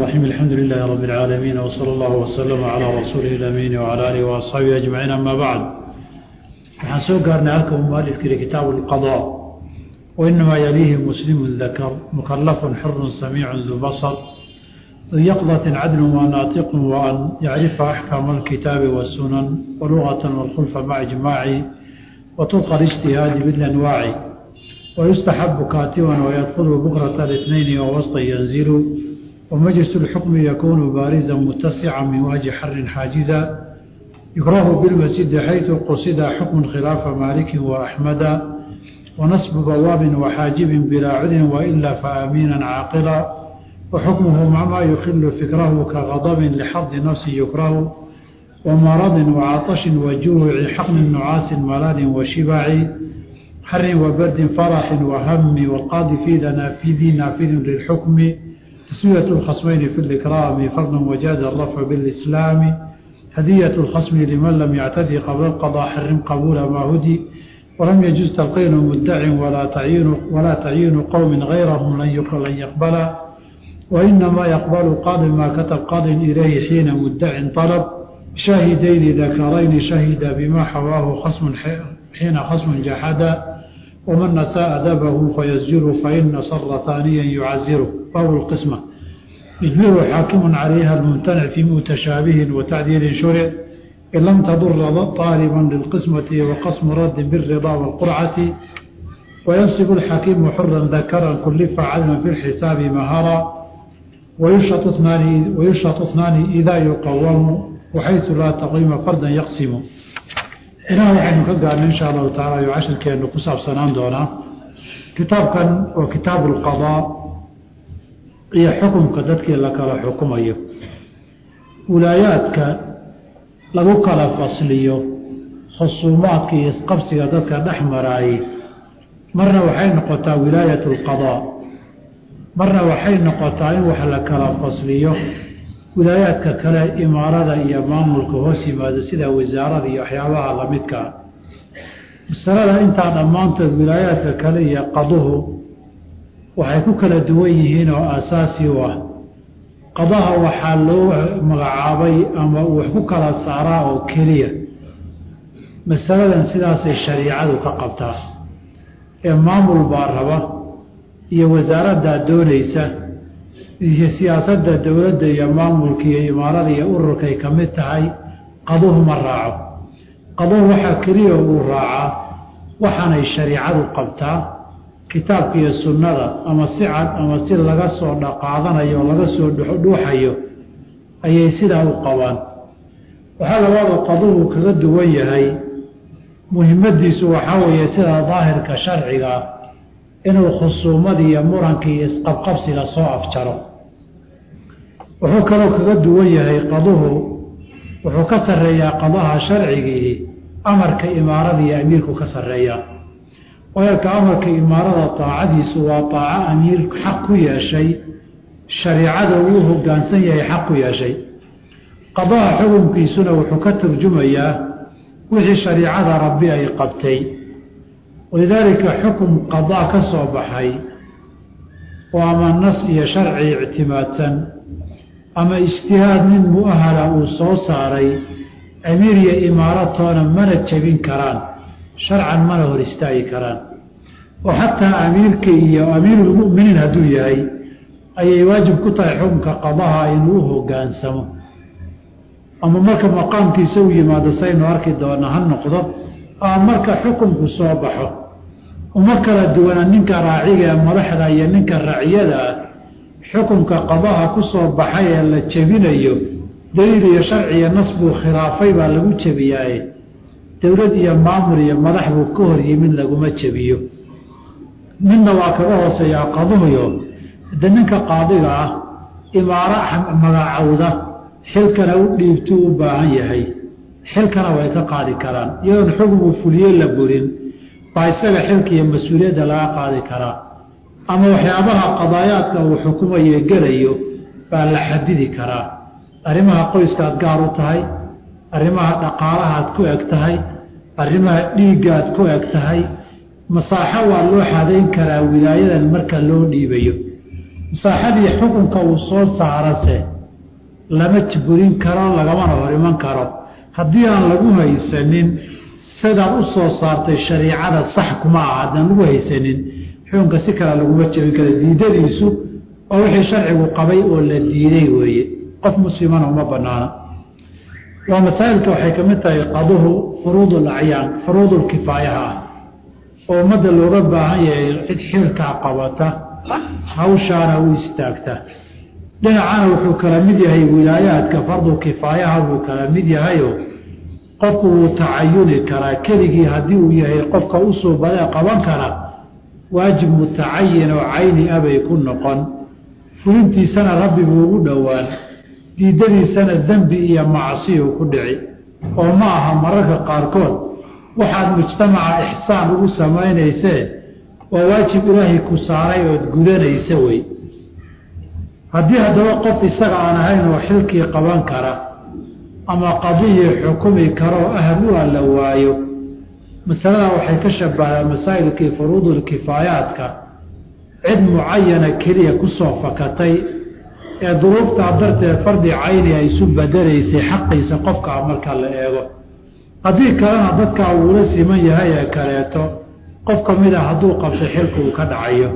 الرحيم الحمد لله رب العالمين وصلى الله وسلم على رسوله الأمين وعلى آله وأصحابه أجمعين أما بعد waxaan soo gaarnay halka uu mualifka yihi kitaabu الqضاء وإنما يليه مسلم ذكر مكلف حر سميع ذو بصر ذو يقظة عدل وناطق وأن يعرف أحكام الكتاب والسنن ولغة والخلف مع إجماع وطرق الاجتهاد بالأنواع ويستحب كاتبا ويدخل بكرة الاثنين ووسط ينزل ومجلس الحكم يكون بارزا متسعا من وجه حر حاجزا يكره بالمسجد حيث قصد حكم خلاف مالك وأحمد ونصب بواب وحاجب بلا عذر وإلا فأمينا عاقلا وحكمه مع ما يخل فكره كغضب لحظ نفس يكره ومرض وعطش وجوع حقن نعاس ملال وشبع حر وبرد فرح وهم والقاضي في نافذ نافذ للحكم تسوية الخصمين في الإكرام فرض وجاز الرفع بالإسلام هدية الخصم لمن لم يعتدي قبل القضاء حرم قبول ما هدي ولم يجوز تلقين مدع ولا تعيين ولا تعيين قوم غيرهم لن يقبل وإنما يقبل قاض ما كتب قاض إليه حين مدع طلب شاهدين ذكرين شهد بما حواه خصم حين خصم جحد ومن نساء أدبه فيزجر فإن صر ثانيا يعزره فهو القسمة يجبر حاكم عليها الممتنع في متشابه وتعديل شرع إن لم تضر طالبا للقسمة وقسم رد بالرضا والقرعة وينصب الحكيم حرا ذكرا كلف عدلا في الحساب مهارا ويشرط اثنان ويشرط اثنان إذا يقوم وحيث لا تقيم فردا يقسم إلى waxaynu ka gaarnay insha allahu tacaala iyo cashirkeenu ku saabsanaan doonaa kitaabkan waa kitaabu lqadaa iyo xukumka dadkii la kala xukumayo wilaayaadka lagu kala fasliyo khusuumaadka iyo isqabsiga dadka dhex maraayey marna waxay noqotaa wilaayat lqadaa marna waxay noqotaa in wax la kala fasliyo wilaayaadka kale imaarada iyo maamulka hoos yimaado sida wasaarada iyo waxyaabaha lamidkaa masalada intaa dhammaantood wilaayaadka kale iyo qaduhu waxay ku kala duwan yihiin oo aasaasi u ah qadaha waxaa loo magacaabay ama uu wax ku kala saaraa oo keliya masaladan sidaasay shariicadu ka qabtaa ee maamul baa raba iyo wasaaraddaa doonaysa iyo siyaasadda dowladda iyo maamulka iyo imaarada iyo ururkay ka mid tahay qaduhu ma raaco qaduhu waxaa keliya uu raacaa waxaanay shariicadu qabtaa kitaabka iyo sunnada ama si cad ama si laga soo dhaqaadanayo oo laga soo dhuuxayo ayay sidaa u qabaan waxaa labaadu qaduhu kaga duwan yahay muhimmadiisu waxaa weeye sida daahirka sharciga inuu khusuumadii iyo murankii iyo isqabqabsiga soo afjaro wuxuu kaloo kaga duwan yahay qaduhu wuxuu ka sarreeyaa qadaha sharcigii amarka imaarada iyo amiirku ka sarreeyaa weelka amarka imaarada taacadiisu waa taaco amiir xaq ku yeeshay shariicada uu hoggaansan yahay xaq ku yeeshay qadaha xukunkiisuna wuxuu ka turjumayaa wixii shariicada rabbi ay qabtay walidaalika xukun qadaa ka soo baxay oo ama nas iyo sharci ictimaadsan ama ijtihaad nin mu'ahala uu soo saaray amiir iyo imaaratoona mana jebin karaan sharcan mana hor istaagi karaan oo xataa amiirka iyo amiirulmu'miniin hadduu yahay ayay waajib ku tahay xukunka qadaha inuu u hoggaansamo ama marka maqaamkiisa u yimaado saynu arki doona ha noqdo ama marka xukunku soo baxo uma kala duwana ninka raaciga ee madaxda iyo ninka raciyada ah xukunka qadaha ku soo baxay ee la jebinayo daliil iyo sharci iyo nas buu khilaafay baa lagu jebiyaaye dowlad iyo maamul iyo madax buu ka hor yimid laguma jebiyo midna waa kaga hooseeyaa qaduhuyo de ninka qaadiga ah imaaro magacowda xilkana u dhiibtuu u baahan yahay xilkana way ka qaadi karaan iyadoon xukun uu fuliye la burin baa isaga xilka iyo mas-uuliyadda laga qaadi karaa ama waxyaabaha qadaayaadka uu xukumayo gelayo baa la xadidi karaa arrimaha qoyskaad gaar u tahay arrimaha dhaqaalahaad ku eg tahay arrimaha dhiiggaad ku eg tahay masaaxo waa loo xadayn karaa wilaayadan marka loo dhiibayo masaaxadii xukunka uu soo saarase lama jiburin karo lagamana hor iman karo haddii aan lagu haysanin sidaad u soo saartay shariicada sax kuma aha haddaan lagu haysanin xukunka si kale laguma jebin karo diidadiisu oo wixii sharcigu qabay oo la diiday weeye qof muslimana uma banaana waa masaa'ilka waxay ka mid tahay qaduhu furuud alacyaan furuudulkifaayaha ah oo ummadda looga baahan yahay cid xilkaa qabata hawshaana u istaagta dhinacana wuxuu kala mid yahay wilaayaadka fardu kifaayaha buu kala mid yahayo qofku wuu tacayuni karaa keligii haddii uu yahay qofka u suubadee qaban kara waajib mutacayin oo cayni abay ku noqon fulintiisana rabbi buu ugu dhowaan diidadiisana dembi iyo macsiyu ku dhici oo ma aha mararka qaarkood waxaad mujtamaca ixsaan ugu samaynaysee waa waajib ilaahay ku saaray ood gudanaysa wey haddii haddaba qof isaga aan ahayn oo xilkii qaban kara ama qadiyii xukumi karoo ahal u alla waayo masalada waxay ka shabahaa masaa'ilkii furuudulkifaayaadka cid mucayana keliya kusoo fakatay ee duruuftaa darteed fardi cayni ay isu badalaysay xaqiisa qofkaa marka la eego haddii kalena dadkaa uula siman yahay ee kaleeto qof ka mid a hadduu qabto xilka uu ka dhacayo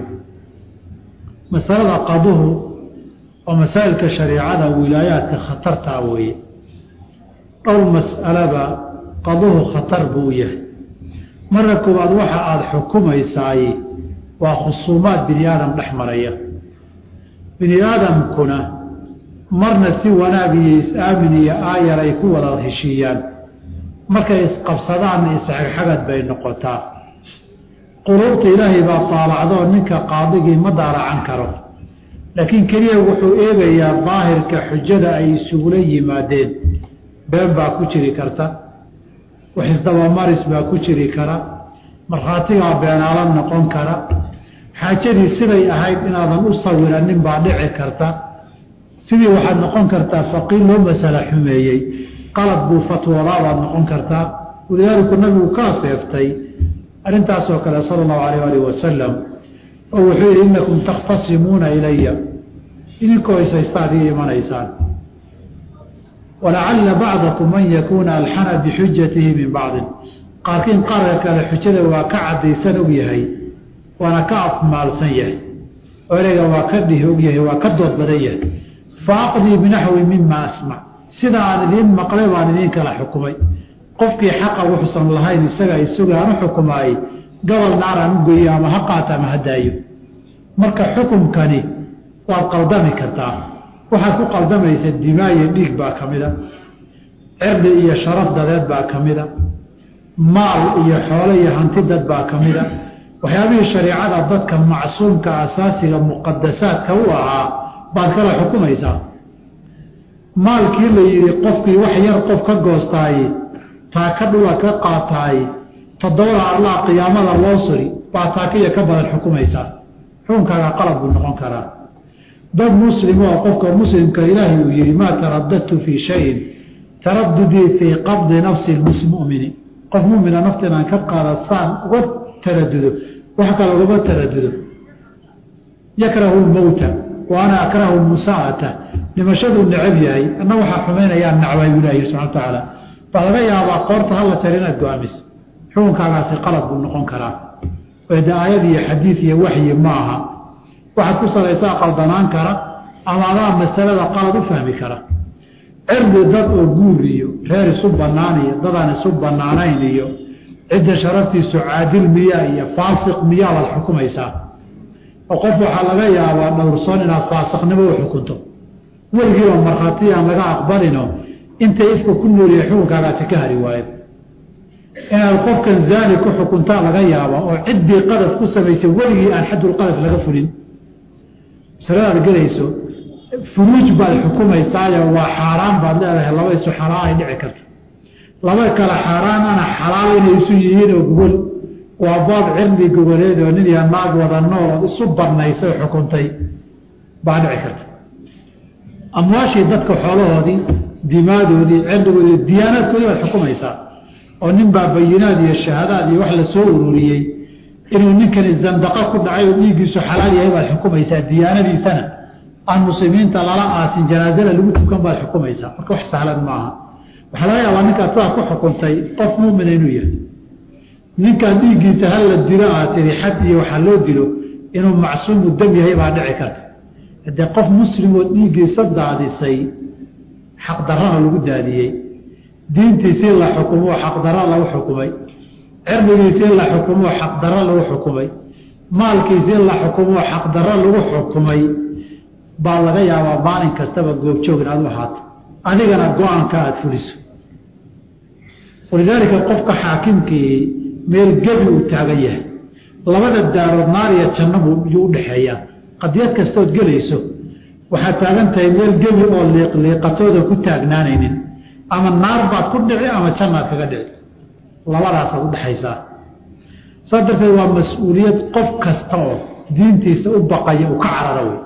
masalada qaduhu oo masaa'ilka shariicada wilaayaadka khatartaa weeye dhowr mas'alaba qaduhu khatar buu yahay marka koowaad waxa aada xukumaysaay waa khusuumaad bini aadam dhex maraya bini aadamkuna marna si wanaag iyo is-aamin iyo aayar ay ku wada heshiiyaan markay isqabsadaanna isxagxagad bay noqotaa quluubta ilaahay baa taalacdoo ninka qaadigii ma daaracan karo laakiin keliya wuxuu eegayaa daahirka xujada ay isugula yimaadeen been baa ku jiri karta waxisdabamaris baa ku jiri kara markhaatigaa beenaala noqon kara xaajadii siday ahayd inaadan u sawiranin baa dhici karta sidii waxaad noqon kartaa faqiir loo masala xumeeyey qalad buu fatwoodaabaad noqon kartaa walidaaliku nabigu ka afeeftay arrintaasoo kale sala allahu alayh alih wasalam oo wuxuu yidhi innakum takhtasimuuna ilaya idinkoo ishaystaad ii imanaysaan walacalla bacdakum man yakuuna alxana bixujatihi min bacdin qaarkiin qaarka kale xujada waa ka caddaysan og yahay waana ka afmaalsan yahay oo ereyga waa ka dhihi og yahay waa ka dood badan yahay fa aqdii binaxwi mima asmac sida aan idiin maqlay baan idiin kala xukumay qofkii xaqa wuxuusan lahayn isaga isaga aan u xukumaayey gobol naaraan u geeyo ama ha qaata ama ha daayo marka xukumkani waad qaldami kartaa waxaad ku qaldamaysa dimaayo dhiig baa ka mida cirdi iyo sharaf dadeed baa ka mida maal iyo xoolo iyo hanti dad baa ka mida waxyaabihii shareicada dadka macsuumka asaasiga muqadasaadka u ahaa baad kala xukumaysaa maalkii la yidhi qofkii wax yar qof ka goostaay taaka dhula ka qaataay toddobada allah qiyaamada loo suri baa taakiya ka badan xukumaysaa xukunkaaga qalab buu noqon karaa dad muslim oo qofka muslimka ilaahay uu yihi maa taradadtu fii shayin taradudii fii qabdi nafsi mumini qof mumina nafta inaan ka qaada saan uga taradudo wax kale ugama taradudo yakrahu lmowta wa ana akrahu musaa'ata dhimashaduu necab yahay anna waxaa xumaynayaa nacbay buu ilahi subxana wa tacaala baa laga yaabaa qoorta hala jar inaad go-aamiso xukunkaagaasi qalab buu noqon karaa de aayad iyo xadiid iyo waxyi ma aha waxaad ku salaysaa qaldanaan kara ama adaa masalada qalad u fahmi kara cirdi dad oo guur iyo reer isu bannaan iyo dadaan isu bannaanayn iyo cidda sharaftiisu caadil miyaa iyo faasiq miyaa baad xukumaysaa oo qof waxaa laga yaabaa dhowrsoon inaad faasiqnimo u xukunto weligiiba markhaati aan laga aqbalino intay ifka ku nooliya xukunkaagaasi ka hari waayo inaad qofkan zaani ku xukuntaa laga yaaba oo ciddii qadaf ku samaysay weligii aan xadulqadaf laga fulin masaladaad gelayso furuuj baad xukumaysaayo waa xaaraan baad leedahay laba isu xalaal ay dhici karto laba kale xaaraanana xalaal inay isu yihiin oo gogol waa baab cirdi gogoleed oo nin iyo naag wada nool ood isu banaysay xukuntay baa dhici karta amwaashii dadka xoolahoodii dimaadoodii cirdigoodii diyaanaadkoodii baad xukumaysaa oo nin baa bayinaad iyo shahaadaad iyo wax la soo ururiyey inuu ninkani zandaqo ku dhacay oo dhiiggiisu xalaal yahay baad xukumaysaa diyaanadiisana aan muslimiinta lala aasin janaazada lagu tukan baad xukumaysaa marka wax sahlan maaha waxaa laga yaabaa ninkaad saa ku xukuntay qof muumina inuu yahay ninkaan dhiiggiisa hala dilo aad tiri xad iyo waxaa loo dilo inuu macsuumu dam yahay baa dhici karta haddee qof muslimoo dhiiggiisa daadisay xaqdarrana lagu daadiyey diintiisii la xukumoo xaqdarra lagu xukumay cirdigiisii la xukumoo xaqdarro lagu xukumay maalkiisii la xukumoo xaqdarro lagu xukumay baa laga yaabaa maalin kastaba goobjoog inaad u ahaato adigana go-aanka aada fuliso walidaalika qofka xaakimkii meel gebi uu taagan yahay labada daarood naar iyo jannabu yuu u dhexeeyaa qadiyad kastood gelayso waxaad taagan tahay meel gebi oo liiqliiqatooda ku taagnaanaynin ama naar baad ku dhici ama jannaad kaga dhici labadaasaad u dhexaysaa saas darteed waa mas-uuliyad qof kasta oo diintiisa u baqaya uu ka carara wey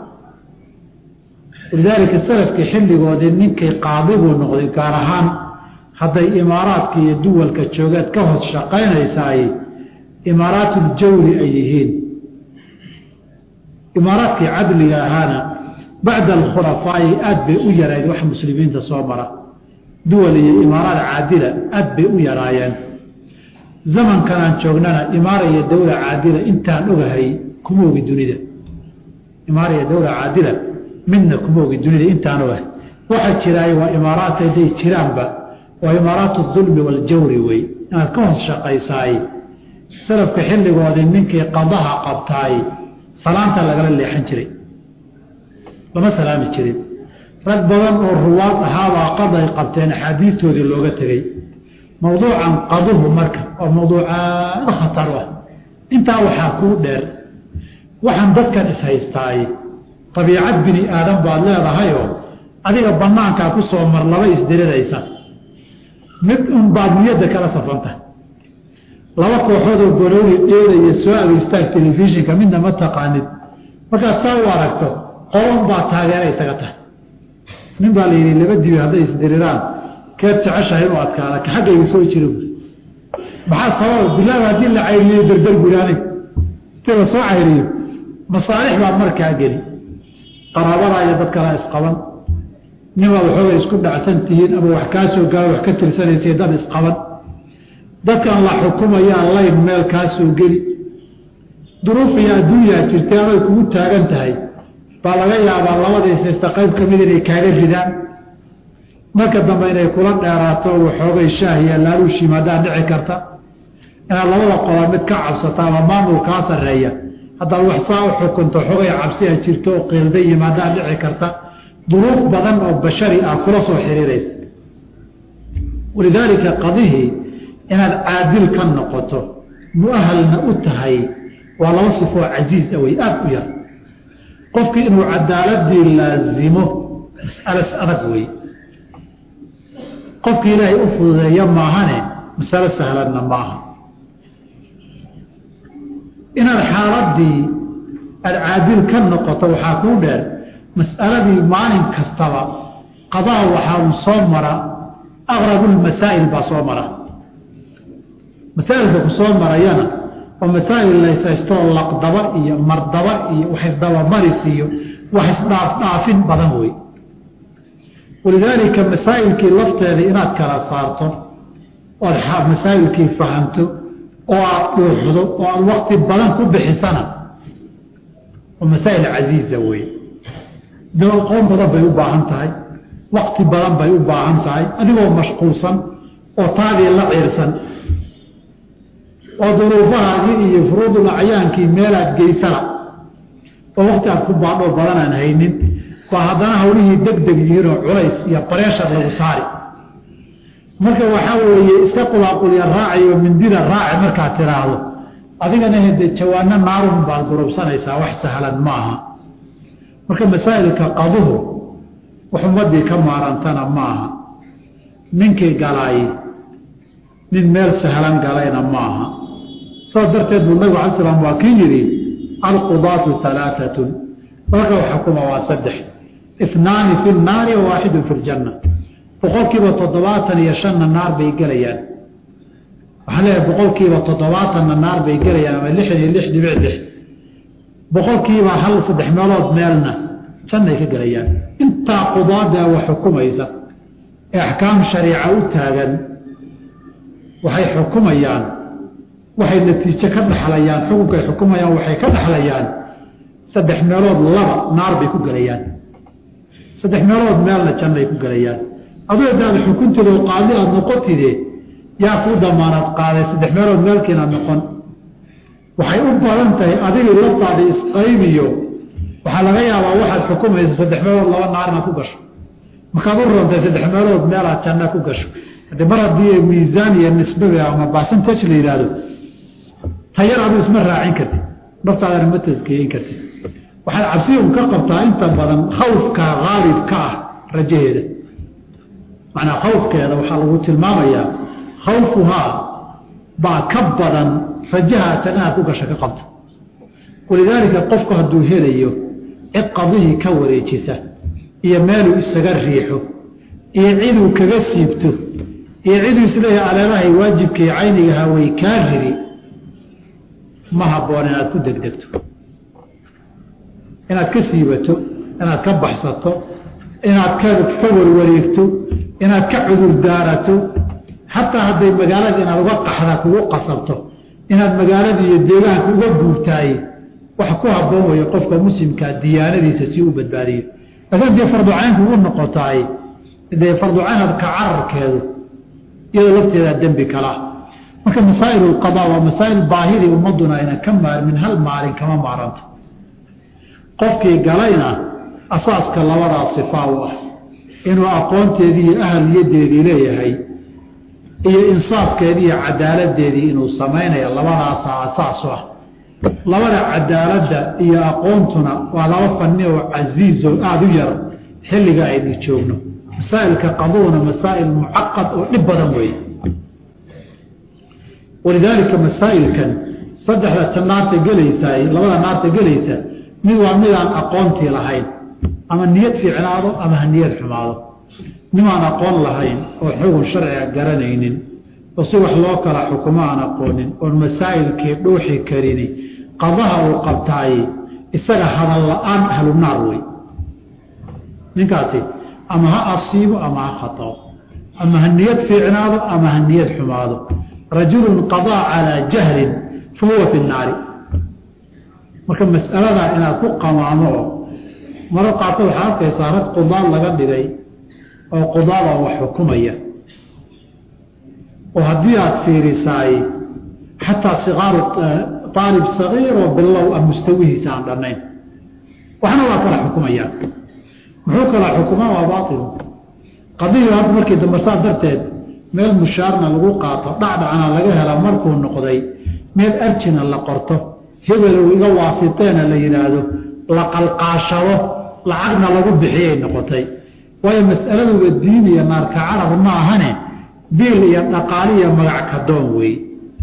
walidaalika salafkii xilligoodii ninkii qaadi buu noqday gaar ahaan hadday imaaraadka iyo duwalka joogeed ka hoos shaqaynaysaay imaaraatuljawri ay yihiin imaaraadkii cadliga ahaana bacda alkhulafaa'i aad bay u yarayd wax muslimiinta soo mara duwal iyo imaaraad caadila aad bay u yaraayeen zamankan aan joognana imaara iyo dowla caadila intaan ogahay kuma ogi dunida imaara iyo dowla caadila midna kuma ogi dunida intaan ogahay waxa jiraay waa imaaraadka hadday jiraanba waa imaaraat dulmi waljawri wey inaad ka hoos shaqaysaay salafka xilligoodii ninkii qadaha qabtaay salaanta lagala leexan jiray lama salaami jirin rag badan oo ruwaad ahaabaa qaday qabteen axaadiistoodii looga tegey mawduucan qaduhu marka waa mawduuc aada khatar ah intaa waxaa kuu dheer waxaan dadkan ishaystaay abiicad bini aadan baad leedahayoo adiga banaankaa ku soo mar laba isdiriraysa mid un baad niyadda kala safanta laba kooxoodoo golooli dheelaya soo ageystaan telefishinka midna ma taqaanid markaad saa u aragto qolon baa taageera isaga tahay nin baa la yidhi laba dibi hadday isdiriraan keed jeceshahay inuu adkaada ka xaggayga soo jira maxaa sababa bilaaba haddii la cayriyo dardar guri anig intii la soo cayriyo masaalix baa markaa geli qaraabadaa iyo dad kalaa isqaban ninbaad waxoogay isku dhacsan tihiin ama wax kaa soo gaaro wax ka tirsanaysay dad isqaban dadkan la xukumayaa layn meel kaa soo geli duruuf iyo adduunyaa jirtay aday kugu taagan tahay baa laga yaabaa labadiisaysta qayb ka mid inay kaaga ridaan marka dambe inay kula dheeraato waxoogay shaah iyo laaluush yimaadaan dhici karta inaad labada qola mid ka cabsato ama maamul kaa sarreeya haddaad wax saa u xukunto xogay cabsia jirto oo qiilda yimaadaan dhici karta duruuf badan oo bashari ah kula soo xiriiraysa walidaalika qadihii inaad caadil ka noqoto muahalna u tahay waa laba sifoo casiiza wey aada u yar qofkii inuu cadaaladii laazimo mas'alas adag wey qofkii ilaahay u fududeeya maahane masalo sahlanna maaha inaad xaaladii aada caadil ka noqoto waxaa kuu dheer mas'aladii maalin kastaba qadaa waxaa soo mara aqrabulmasaa'il baa soo mara masaa'ilka ku soo marayana oo masaa'il laysaystoo laqdaba iyo mardaba iyo wax isdabamaris iyo wax isdhaafdhaafin badan wey walidaalika masaa'ilkii lafteeda inaad kala saarto ood masaa'ilkii fahamto oo aada dhuuxdo oo aada wakti badan ku bixisana oo masaa'il casiiza wey qoon badan bay u baahan tahay wakti badan bay u baahan tahay adigoo mashquulsan oo taadii la ciirsan oo duruufahaagii iyo furuudul acyaankii meelaad geysana oo wakti aad ku baadhoo badan aan haynin baa haddana hawlihii deg deg yihiinoo culays iyo bareeshar lagu saari marka waxaa weeye iska qulaaqulya raacayo mindida raaci markaad tiraahdo adigana hede jawaano naarun baad gurubsanaysaa wax sahlan maaha marka masaa'ilka qaduhu wax ummadii ka maarantana maaha ninkii galaay nin meel sahlan galayna maaha saas darteed buu nabig ala slam waa kii yidhi alqudaatu alaaatun dalka xukuma waa saddex inaani fi nnaari wa waaxidu fi ljanna boqolkiiba toddobaatan iyo shanna naar bay gelayaan waxaan leeyahay boqolkiiba toddobaatanna naar bay gelayaan ama lixdan iyo lix dhibic lix boqolkiiba hal saddex meelood meelna jannay ka gelayaan intaa qudaada wax xukumaysa ee axkaam shariica u taagan waxay xukumayaan waxay natiijo ka dhaxlayaan xukunka ay xukumayaan waxay ka dhaxlayaan saddex meelood laba naar bay ku gelayaan saddex meelood meelna jannay ku gelayaan aduu hadaad xukunteeda oo qaadi aada noqotide yaa kuu damaanaad qaaday saddex meelood meelkiinaad noqon waxay u badan tahay adigii laftaada isqaybiyo waxaa laga yaabaa waxaad xukumaysa saddex meelood laba naar inaad ku gasho markaad u rontay saddex meelood meelaad janna ku gasho haddii mar haddii miisaan iyo nisbaga ama basantage la yidhaahdo tayar aduu isma raacin kartid naftaadana ma taskiyeyn kartid waxaad cabsiun ka qabtaa inta badan khawfka haalibka ah rajaheeda macnaa khawfkeeda waxaa lagu tilmaamayaa khawfuhaa baa ka badan rajaha jannaha ku gasha ka qabta walidaalika qofku hadduu helayo cid qadihii ka wareejisa iyo meeluu isaga riixo iyo ciduu kaga siibto iyo ciduu isleeyahay aleelahay waajibkii caynigaha way kaa riri ma habboon inaad ku degdegto inaad ka siibato inaad ka baxsato inaad ka ka warwareegto inaad ka cudur daarato xataa hadday magaalada inaad uga qaxda kugu qasabto inaad magaalada iyo deegaanka uga guurtaay wax ku habboon weeye qofka muslimkaa diyaanadiisa si u badbaadiyo laakiin dee farducaynku u noqotaay dee farducaynad ka cararkeedu iyadoo lafteedaa dembi kalaa marka masaa'il lqadaa waa masaa'il baahidii ummaduna ayna ka maarmin hal maalin kama maaranto qofkii galayna asaaska labadaa sifaa u ah inuu aqoonteedii iyo ahaliyadeedii leeyahay iyo insaafkeedii iyo cadaaladeedii inuu samaynayo labadaasa asaas u ah labada cadaaladda iyo aqoontuna waa laba fanni oo casiiz oo aada u yar xilliga aynu joogno masaa'ilka qaduuna masaa'il mucaqad oo dhib badan weeye walidaalika masaa'ilkan saddexda ta naarta gelaysaa labada naarta gelaysa mid waa midaan aqoontii lahayn ama niyad fiicnaado ama ha niyad xumaado nimaan aqoon lahayn oo xugun sharciga garanaynin oo si wax loo kala xukumo aan aqoonin oon masaa'ilkii dhuuxi karini qadaha uu qabtaay isaga hadal la-aan ahlu naar wey ninkaasi ama ha asiibo ama ha khatao ama ha niyad fiicnaado ama ha niyad xumaado rajulun qadaa calaa jahlin fa huwa fi nnaari marka mas'aladaa inaad ku qamaamo oo maro qaarkood waxaa arkaysaa rag qudaad laga dhigay oo qudaada wax xukumaya oo haddii aada fiirisaay xataa sikaaru aalib sagiir oo bilow a mustawihiisa aan dhannayn waxna waa kala xukumayaan muxuu kala xukumaa waa baailu qadiyu hadda markii dambe saa darteed meel mushaarna lagu qaato dhacdhacna laga hela markuu noqday meel arjina la qorto hebelow iga waasiteena la yidhaahdo la qalqaashado lacagna lagu bixiyay noqotay waayo mas'aladuba diin iyo naarka carar ma ahane biil iyo dhaqaali iyo magac kadoon wey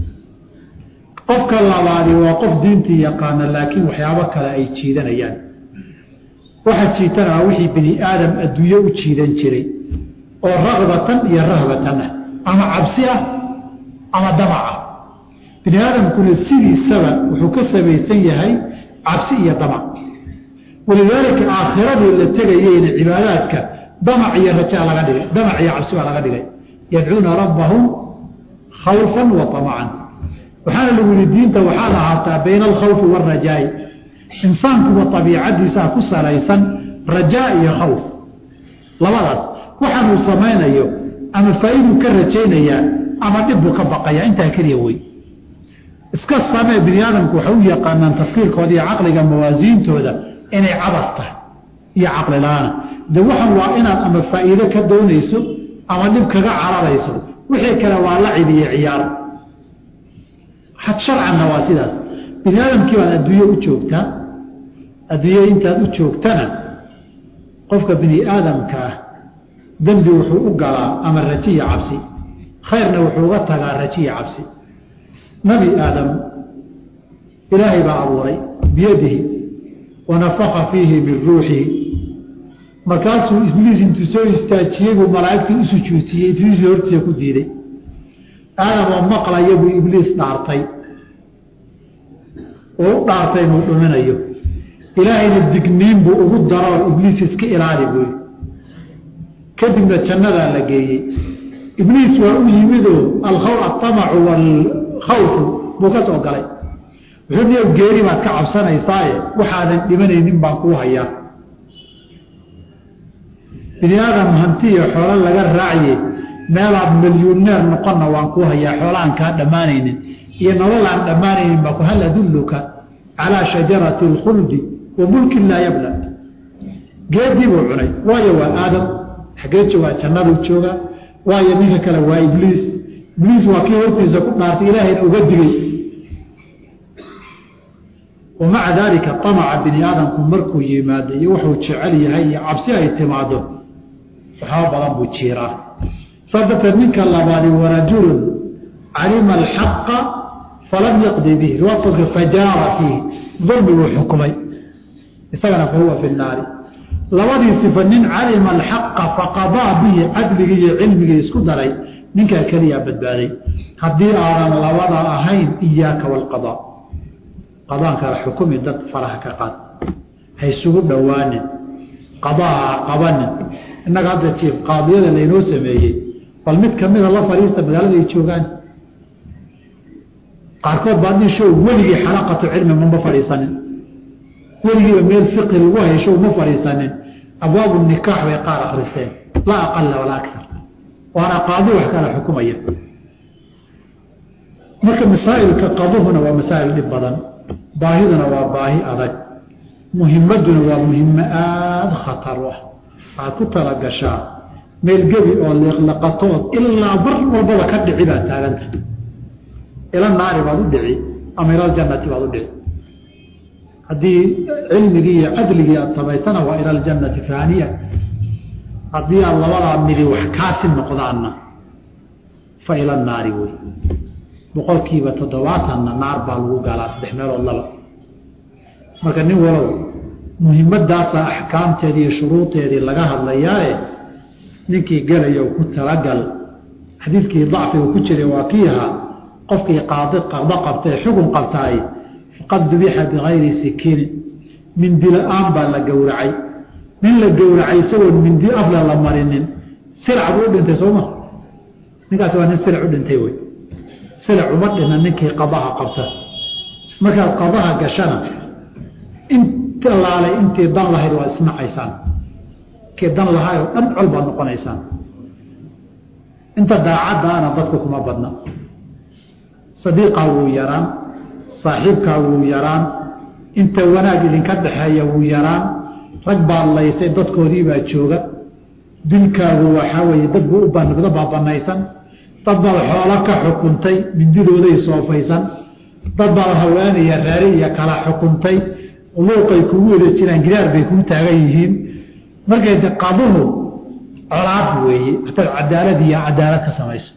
qofka labaadi waa qof diintii yaqaana laakiin waxyaabo kale ay jiidanayaan waxa jiitanaa wixii bini aadam adduunye u jiidan jiray oo raqbatan iyo rahbatan ah ama cabsi ah ama damac ah bini aadamkuna sidiisaba wuxuu ka samaysan yahay cabsi iyo damac walidaalika aakhiradii la tegayeyna cibaadaadka damac iyo rajaa laga dhigay damac iyo cabsi baa laga dhigay yadcuuna rabbahum khawfan wa amacan waxaana lagu yihi diinta waxaad ahaataa bayna alkhawfi waalrajaai insaankuba abiicadiisaa ku salaysan rajaa iyo khawf labadaas waxaanuu samaynayo ama faa'iiduu ka rajaynayaa ama dhibbuu ka baqaya intaa keliya wey iska samee bini aadamku waxay u yaqaanaan tafkiirkooda iyo caqliga mawaasiintooda inay cabas tahay iyo caqli la-aana de waxan waa inaad ama faa'iido ka doonayso ama dhib kaga cararayso wixii kale waa lacib iyo ciyaar sharcanna waa sidaas bini aadamkii baad adduunye u joogtaa adduunye intaad u joogtana qofka bini aadamka ah dembi wuxuu u galaa ama raji iyo cabsi khayrna wuxuu uga tagaa raji iyo cabsi nabi aadam ilaahay baa abuuray biyadihi wanafaka fiihi min ruuxihi markaasuu ibliis intuu soo istaajiyey buu malaa'igtii u sujuudsiiyey ibliis hortiisa ku diiday aadam oo maqlaya buu ibliis dhaartay oo u dhaartay inuu dhuminayo ilaahayna digniin buu ugu daro ibliis iska ilaali buy kadibna jannadaa la geeyey ibliis waa u yimidoo aamacu waalkhawfu buu ka soo galay wuxuu niyo geeri baad ka cabsanaysaaye waxaadan dhimanaynin baan kuu hayaa bini aadam hanti iyo xoolo laga raacye meelaad milyuneer noqonna waan kuu hayaa xoolaaan kaa dhammaanaynin iyo nolol aan dhammaanaynin baa ku hal adulluka calaa shajarati alkhuldi wa mulkin laa yabla geedii buu cunay waayo waa aadam xaggee joogaa jannaduu joogaa waayo ninka kale waa ibliis ibliis waa kii hortiisa ku dhaartay ilaahayna uga digay wamaca daalika amaca bini aadamku markuu yimaado iyo wuxuu jecel yahay iyo cabsi ay timaado waxaa badan buu jiiraa saa darteed ninka labaadi warajulun calima alxaqa falam yaqdi bihi riwaadka fajaara fiihi dulmi buu xukumay isagana fahuwa fi naari labadii sifa nin calima alxaqa faqadaa bihi cadligii iyo cilmigii isku daray ninkaa keliyaa badbaaday haddii aadan labada ahayn iyaaka waalqadaa qadaankala xukumi dad faraha ka qaad haysugu dhowaanin qadaaha qabanin innaga hadda jiif qaadiyada laynoo sameeyey bal mid kamida la fadhiista magaalada ay joogaan qaarkood baa dhisho weligii xalaqatu cilmi mama fadhiisanin weligiiba meel fiqi lagu haysho ma fadhiisanin abwaabu nikaax bay qaar akristeen laa aqala walaa akar waana qaadi wax kala xukumaya marka masaa'ilka qaduhuna waa masaa'il dhib badan baahiduna waa baahi adag muhimaduna waa muhimo aada khatar u ah waxaad ku talagashaa meel gebi oo liqliqatood ilaa bar walbaba ka dhici baad taaganta ila naari baad u dhici ama ila aljannati baad u dhici haddii cilmigii iyo cadligii aada samaysana waa ila aljannati faaniya haddii aad labadaa midi wax kaasi noqdaanna fa ila naari wey boqolkiiba toddobaatanna naar baa lagu gaalaa saddex meelood laba marka nin walow muhimadaasaa axkaamteedii iyo shuruudeedii laga hadlayaae ninkii gelaya ku talagal xadiidkii dacfiga ku jiray waa kii ahaa qofkii qaadi qado qabtae xugun qabtaay faqad dubixa bikayri sikiinin mindi la-aan baa la gowracay nin la gowracay isagoon mindi afle la marinin silac buu u dhintay sooma ninkaasi waa nin silac u dhintay wey silac uma dhina ninkii qadaha qabta markaad qadaha gashana int laalay intii dan lahayd waad isnacaysaan kii dan lahaay oo dhan col baad noqonaysaan inta daacaddaana dadku kuma badna sadiiqaa wuu yaraan saaxiibkaa wuu yaraan inta wanaag idinka dhexeeya wuu yaraan rag baad laysay dadkoodii baa jooga dilkaagu waxaa weeye dad buu u banigdo baa banaysan dad baad xoolo ka xukuntay mindidooday soofaysan dad baad haweenaya raari iyo kala xukuntay luuqay kugu wada jiraan gidaar bay kuu taagan yihiin markay de qaduhu colaad weeye hataad cadaalad iyo cadaalad ka samayso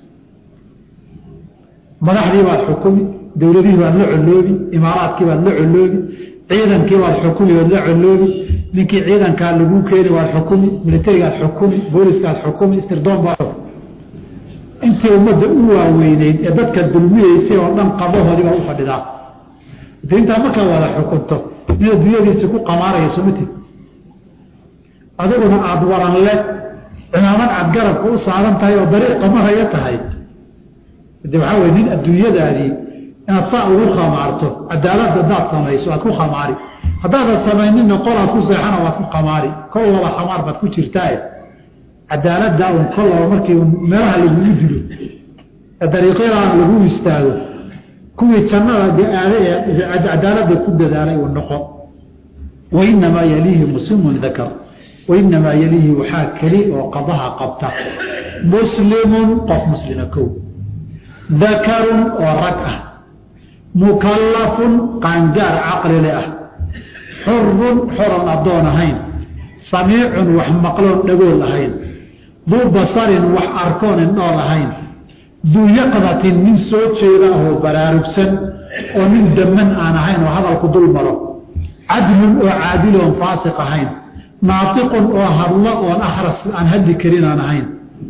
madaxdii baad xukumi dowladihii baad la coloobi imaaraadkii baad la coloobi ciidankii baad xukumi baad la coloobi ninkii ciidankaa laguu keeni waad xukumi militarigaad xukumi booliskaad xukumi istirdoon baad intii ummadda u waaweyneyd ee dadka dulmiyeysay oo dhan qabahoodii baa u fadhidaa de intaa markaa wada xukunto in adduunyadiisi ku qamaarayso mati adiguna aada waranle cimaamad cad garabka u saaran tahay oo dariiqa maraya tahay de waxaa wey nin adduunyadaadii inaad saa ugu khamaarto cadaalad hadaad samayso aad ku khamaari haddaadan samayninna qolaad ku seexana waad ku khamaari kol laba khamaar baad ku jirtaae cadaaladda un kol laba markii meelaha lagugu dilo ee dariiqyadan lagu istaago kuwii jannada aada ee cadaaladda ku dadaalay uu noqo wainamaa yaliihi muslimun dakar wainamaa yaliihi waxaa keli oo qadaha qabta muslimun qof muslima kow dakarun oo rag ah mukallafun qaangaar caqlile ah xurun xoran addoon ahayn samiicun wax maqloon dhagool ahayn duu basarin wax arkoon indhool ahayn duu yaqdatin nin soo jeeda ahoo baraarugsan oo nin daman aan ahayn oo hadalku dul maro cadlun oo caadiloon faasiq ahayn naatiqun oo hadlo oon ahras aan hadli karin aan ahayn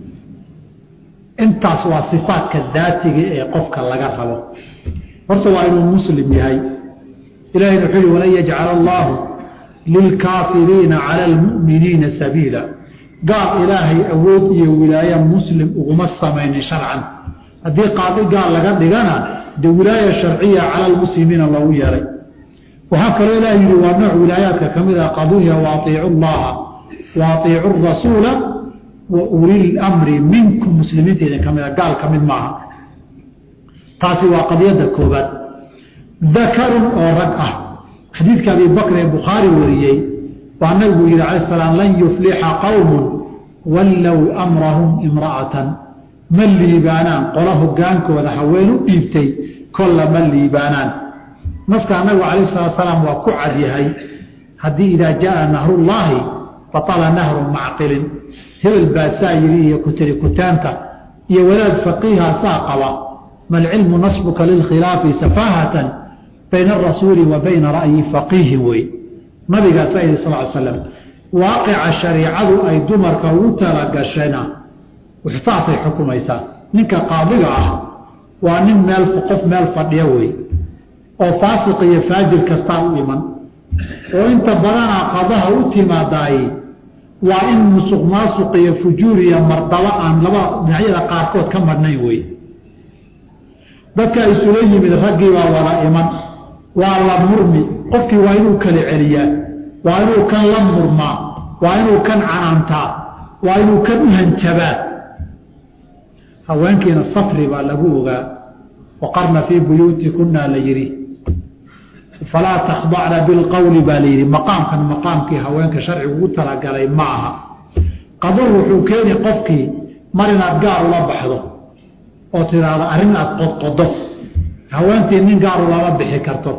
intaas waa sifaadka daatiga ee qofka laga rabo horta waa inuu muslim yahay ilahayna wuxuu yihi walan yajcala allaahu lilkaafiriina cala almu'miniina sabiila gaal ilaahay awood iyo wilaaya muslim uguma samaynin sharcan haddii qaadi gaal laga dhigana dee wilaaya sharciya cala almuslimiina loogu yeelay waxaa kaloo ilaah yidhi waa nooc wilaayaadka ka mid ah qaduuya wa aiicu llaha wa aiicu rasuula wa ulil mri minkum muslimiinta idin ka mid a gaal ka mid maaha taasi waa qadiyadda koobaad dakarun oo rag ah xadiidka abi bakr ee bukhaari wariyey waa nabigu yihi cala salaam lan yuflixa qowmun wallow amrahum imra'atan ma liibaanaan qola hogaankooda haween u dhiibtay kolla ma liibaanaan nafkaa nabigu calayh salatu salaam waa ku cadyahay haddii idaa jaaa nahrullaahi batala nahru macqilin hebel baasaa yidhi iyo kutiri kutaanta iyo walaad faqiiha saa qaba malcilmu nasbuka lilkhilaafi safaahatan bayna arasuuli wa bayna ra'yi faqiihin wey nabigaasaa yidhi sal l slam waaqica shariicadu ay dumarka ugu talagashayna saasay xukumaysaa ninka qaadiga ah waa nin meel qof meel fadhiya wey oo faasiq iyo faajir kastaa u iman oo inta badanaa qadaha u timaadaay waa in musuq maasuq iyo fujuur iyo mardaba aan laba dhinacyada qaarkood ka madhnayn wey dadka isula yimid raggii baa wada iman waa la murmi qofkii waa inuu kala celiyaa waa inuu kan la murmaa waa inuu kan canaantaa waa inuu kan u hanjabaa haweenkiina safri baa lagu ogaa waqarna fii buyuutikunna la yidhi falaa takhdacna bilqowli baa la yidhi maqaamkan maqaamkii haweenka sharcigu ugu talagalay ma aha qadur wuxuu keeni qofkii mar inaad gaar ula baxdo oo tidhaahdo arrin aad qodqodo haweentii nin gaaru lama bixi karto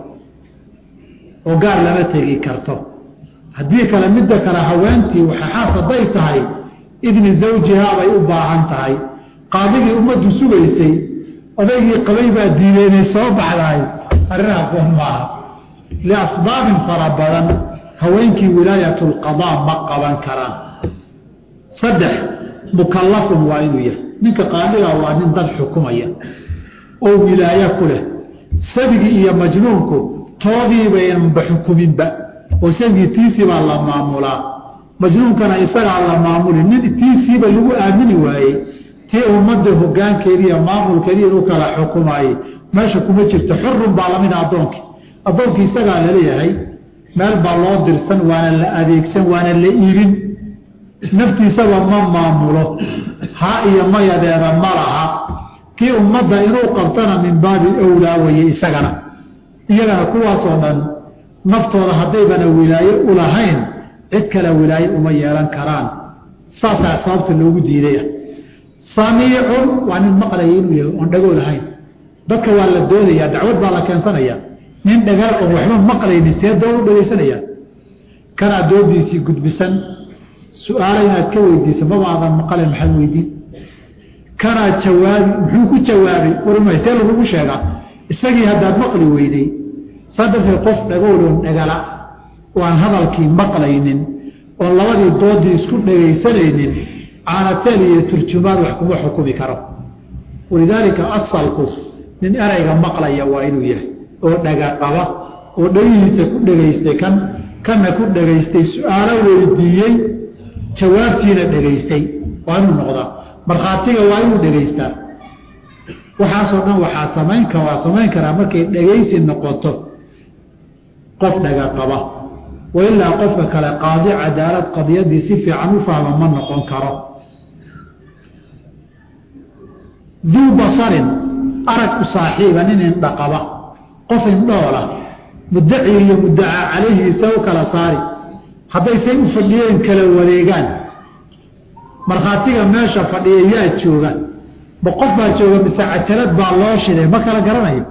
oo gaar lama tegi karto haddii kale midda kale haweentii waxaxaas hadday tahay idni zawjihaa bay u baahan tahay qaadigii ummaddu sugaysay odaygii qabay baa diiday inay soo baxdahay arrin aqoon maaha liasbaabin fara badan haweenkii wilaayatulqadaa ma qaban karaan saddex mukallafun waa inuu yahay ninka qaadiga waa nin dad xukumaya oo wilaayo ku leh sabigii iyo majnuunku toodiibaynanba xukuminba oo sabigii tiisii baa la maamulaa majnuunkana isagaa la maamuli nin tiisiiba lagu aamini waayey tii ummadda hogaankeedii iyo maamulkeedii inuu kala xukumaayey meesha kuma jirto xurun baa lamida addoonkii addoonkii isagaa laleeyahay meel baa loo dirsan waana la adeegsan waana la iibin naftiisaba ma maamulo ha iyo mayadeeda ma laha kii ummadda inuu qabtana min baabi owlaa weye isagana iyagana kuwaasoo dhan naftooda haddaybana wilaaye u lahayn cid kale wilaaye uma yeelan karaan saasaa sababta loogu diidaya samiicun waa nin maqlaya inuu yahay oon dhagoo lahayn dadka waa la doodayaa dacwad baa la keensanaya nin dhagaa oon waxba maqlaynin see doon u dhagaysanaya kanaa doodiisii gudbisan su-aalo inaad ka weydiisa mabaadan maqalen maxaad weydiin kanaa jawaabi muxuu ku jawaabay warmay see lagugu sheegaa isagii haddaad maqli weyday saa darteed qof dhagowloon dhagala oo aan hadalkii maqlaynin oon labadii doodii isku dhagaysanaynin caanateel iyo turjumaad wax kuma xukumi karo walidaalika asalku nin erayga maqlaya waa inuu yahay oo dhaga qaba oo dhagihiisa ku dhegaystay kan kana ku dhegaystay su-aalo weydiiyey jawaabtiina dhegaystay waa inuu noqdaa markhaatiga waa inuu dhegaystaa waxaasoo dhan waxaa samayn ka waa samayn karaa markay dhegaysi noqoto qof dhaga qaba wailaa qofka kale qaadi cadaalad qadiyadii si fiican u fahma ma noqon karo duu basarin arag u saaxiiba nin indhaqaba qof indhoola muddaci iyo muddacaa calayhiisa u kala saari haddaysay u fadhiyeen kala wareegaan markhaatiga meesha fadhiya yaa jooga ma qof baa jooga mise cajalad baa loo shiday ma kala garanayo